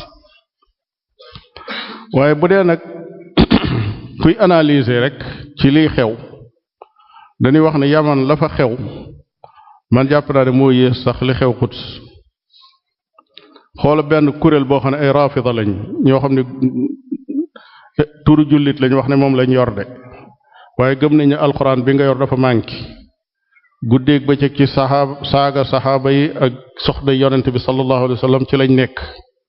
waaye bu dee nag kuy analyser rek ci liy xew dañuy wax ne yaman la fa xew man jàpp naa ne moo yées sax li xew Quds xoola benn kuréel boo xam ne ay rafida lañ ñoo xam ne turu jullit lañ wax ne moom lañ yor de waaye gëm nañu alxuraan bi nga yor dafa manqué guddeeg bëccëg ci saxaaba saaga saxaaba yi ak soxna yonent bi sallallahu alayhi wa sallam ci lañ nekk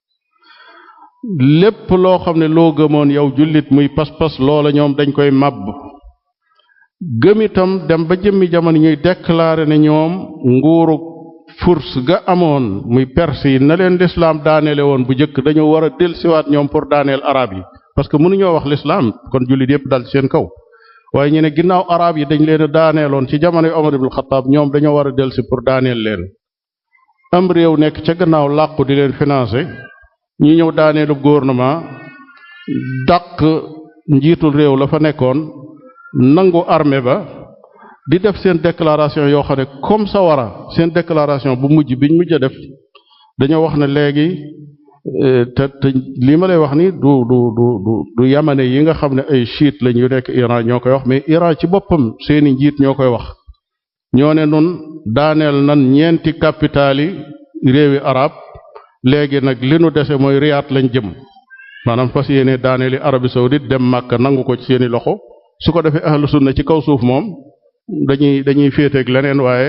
lépp loo xam ne loo gëmoon yow jullit muy pas-pas loola ñoom dañ koy màbb gëm itam dem ba jëmmi jamono ñuy déclarer ne ñoom nguuru furs ga amoon muy perse yi na leen lislaam daaneele woon bu njëkk dañoo war a dellusiwaat ñoom pour daaneel arab yi parce que mënuñoo wax lislaam kon jullit yépp dal ci seen kaw waaye ñu ne ginnaaw arab yi dañ leen a daaneeloon ci jamono yu Omar ibn Khattab ñoom dañoo war a dellusi pour daaneel leen am réew nekk ca gannaaw làqu di leen financer ñu ñëw daaneelu gouvernement dàq njiitul réew la fa nekkoon nangu armée ba di def seen déclaration yoo xam ne comme ça wara seen déclaration bu mujj biñ mujj a def dañoo wax ne léegi te te lii ma lay wax ni du du du du du yamane yi nga xam ne ay chiite lañ yu nekk Iran ñoo koy wax mais Iran ci boppam seeni njiit ñoo koy wax ñoo ne nun daaneel nan ñeenti capital yi réewi arab léegi nag li nu dese mooy Riyad lañ jëm maanaam fas yéene daaneeli Arabie saoudite dem Màkka nangu ko ci seeni loxo su ko defee ahlu sunna ci kaw suuf moom dañuy dañuy féeteeg leneen waaye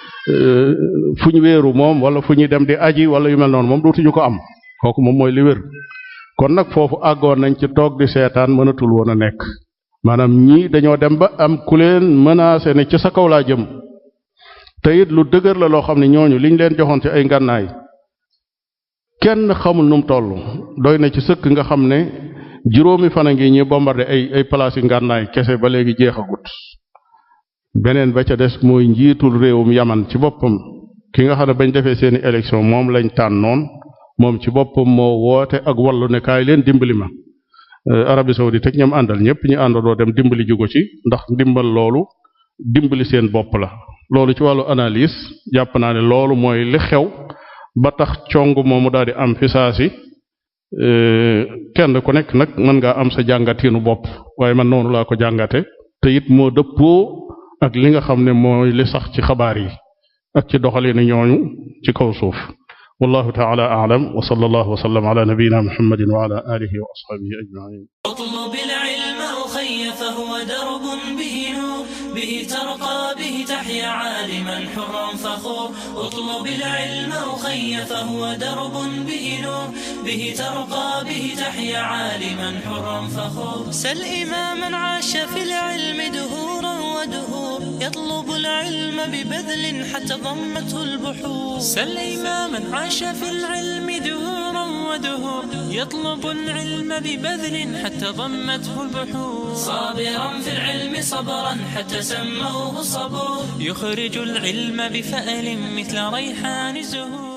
fu ñu wéeru moom wala fu ñuy dem di aji wala yu mel noonu moom dootuñu ko am kooku moom mooy li wér kon nag foofu àggoon nañ ci toog di seetaan mënatul woon a nekk maanaam ñii dañoo dem ba am ku leen menacé ne ci sa kaw laa jëm te it lu dëgër la loo xam ne ñooñu liñ leen joxoon ci ay ngànnaay kenn xamul nu mu toll doy na ci sëkk nga xam ne juróomi fan a ngi ñi bombardé ay ay place yi ngànnaay kese ba léegi jeexagut beneen ba ca des mooy njiitul réewum yaman ci boppam ki nga xam ne bañ defee seeni élection moom lañ tànnoon moom ci boppam moo woote ak wallu ne kaay leen dimbali ma Arabie saoudite ak ñoom àndal ñëpp ñu àndandoo dem dimbali jugo ci ndax ndimbal loolu dimbali seen bopp la loolu ci wàllu analyse jàpp naa ne loolu mooy li xew ba tax cong moomu daal di am fi saa si kenn ku nekk nag mën ngaa am sa jàngatiinu bopp waaye man noonu laa ko jàngate te it moo dëppoo ak li nga xam ne mooy li sax ci xabaar yi ak ci doxalinu ñooñu ci kaw suuf wallahu taala a'lam wa sallallahu wa sallam ala nabiyyina muhammadin wa ala alihi wa ashabihi ajma'in اطلب العلم أخي فهو درب به نور به ترقى به تحيا عالما حرا فخور اطلب العلم أخي فهو درب به نور به ترقى به تحيا عالما حرا فخور سل إماما عاش في العلم دهورا ودهور يطلب العلم ببذل حتى ضمته البحور سل إماما عاش في العلم دهورا ودهور يطلب العلم ببذل حتى ضمته البحور صابرا في العلم صبرا حتى سموه صبور يخرج العلم بفأل مثل ريحان الزهور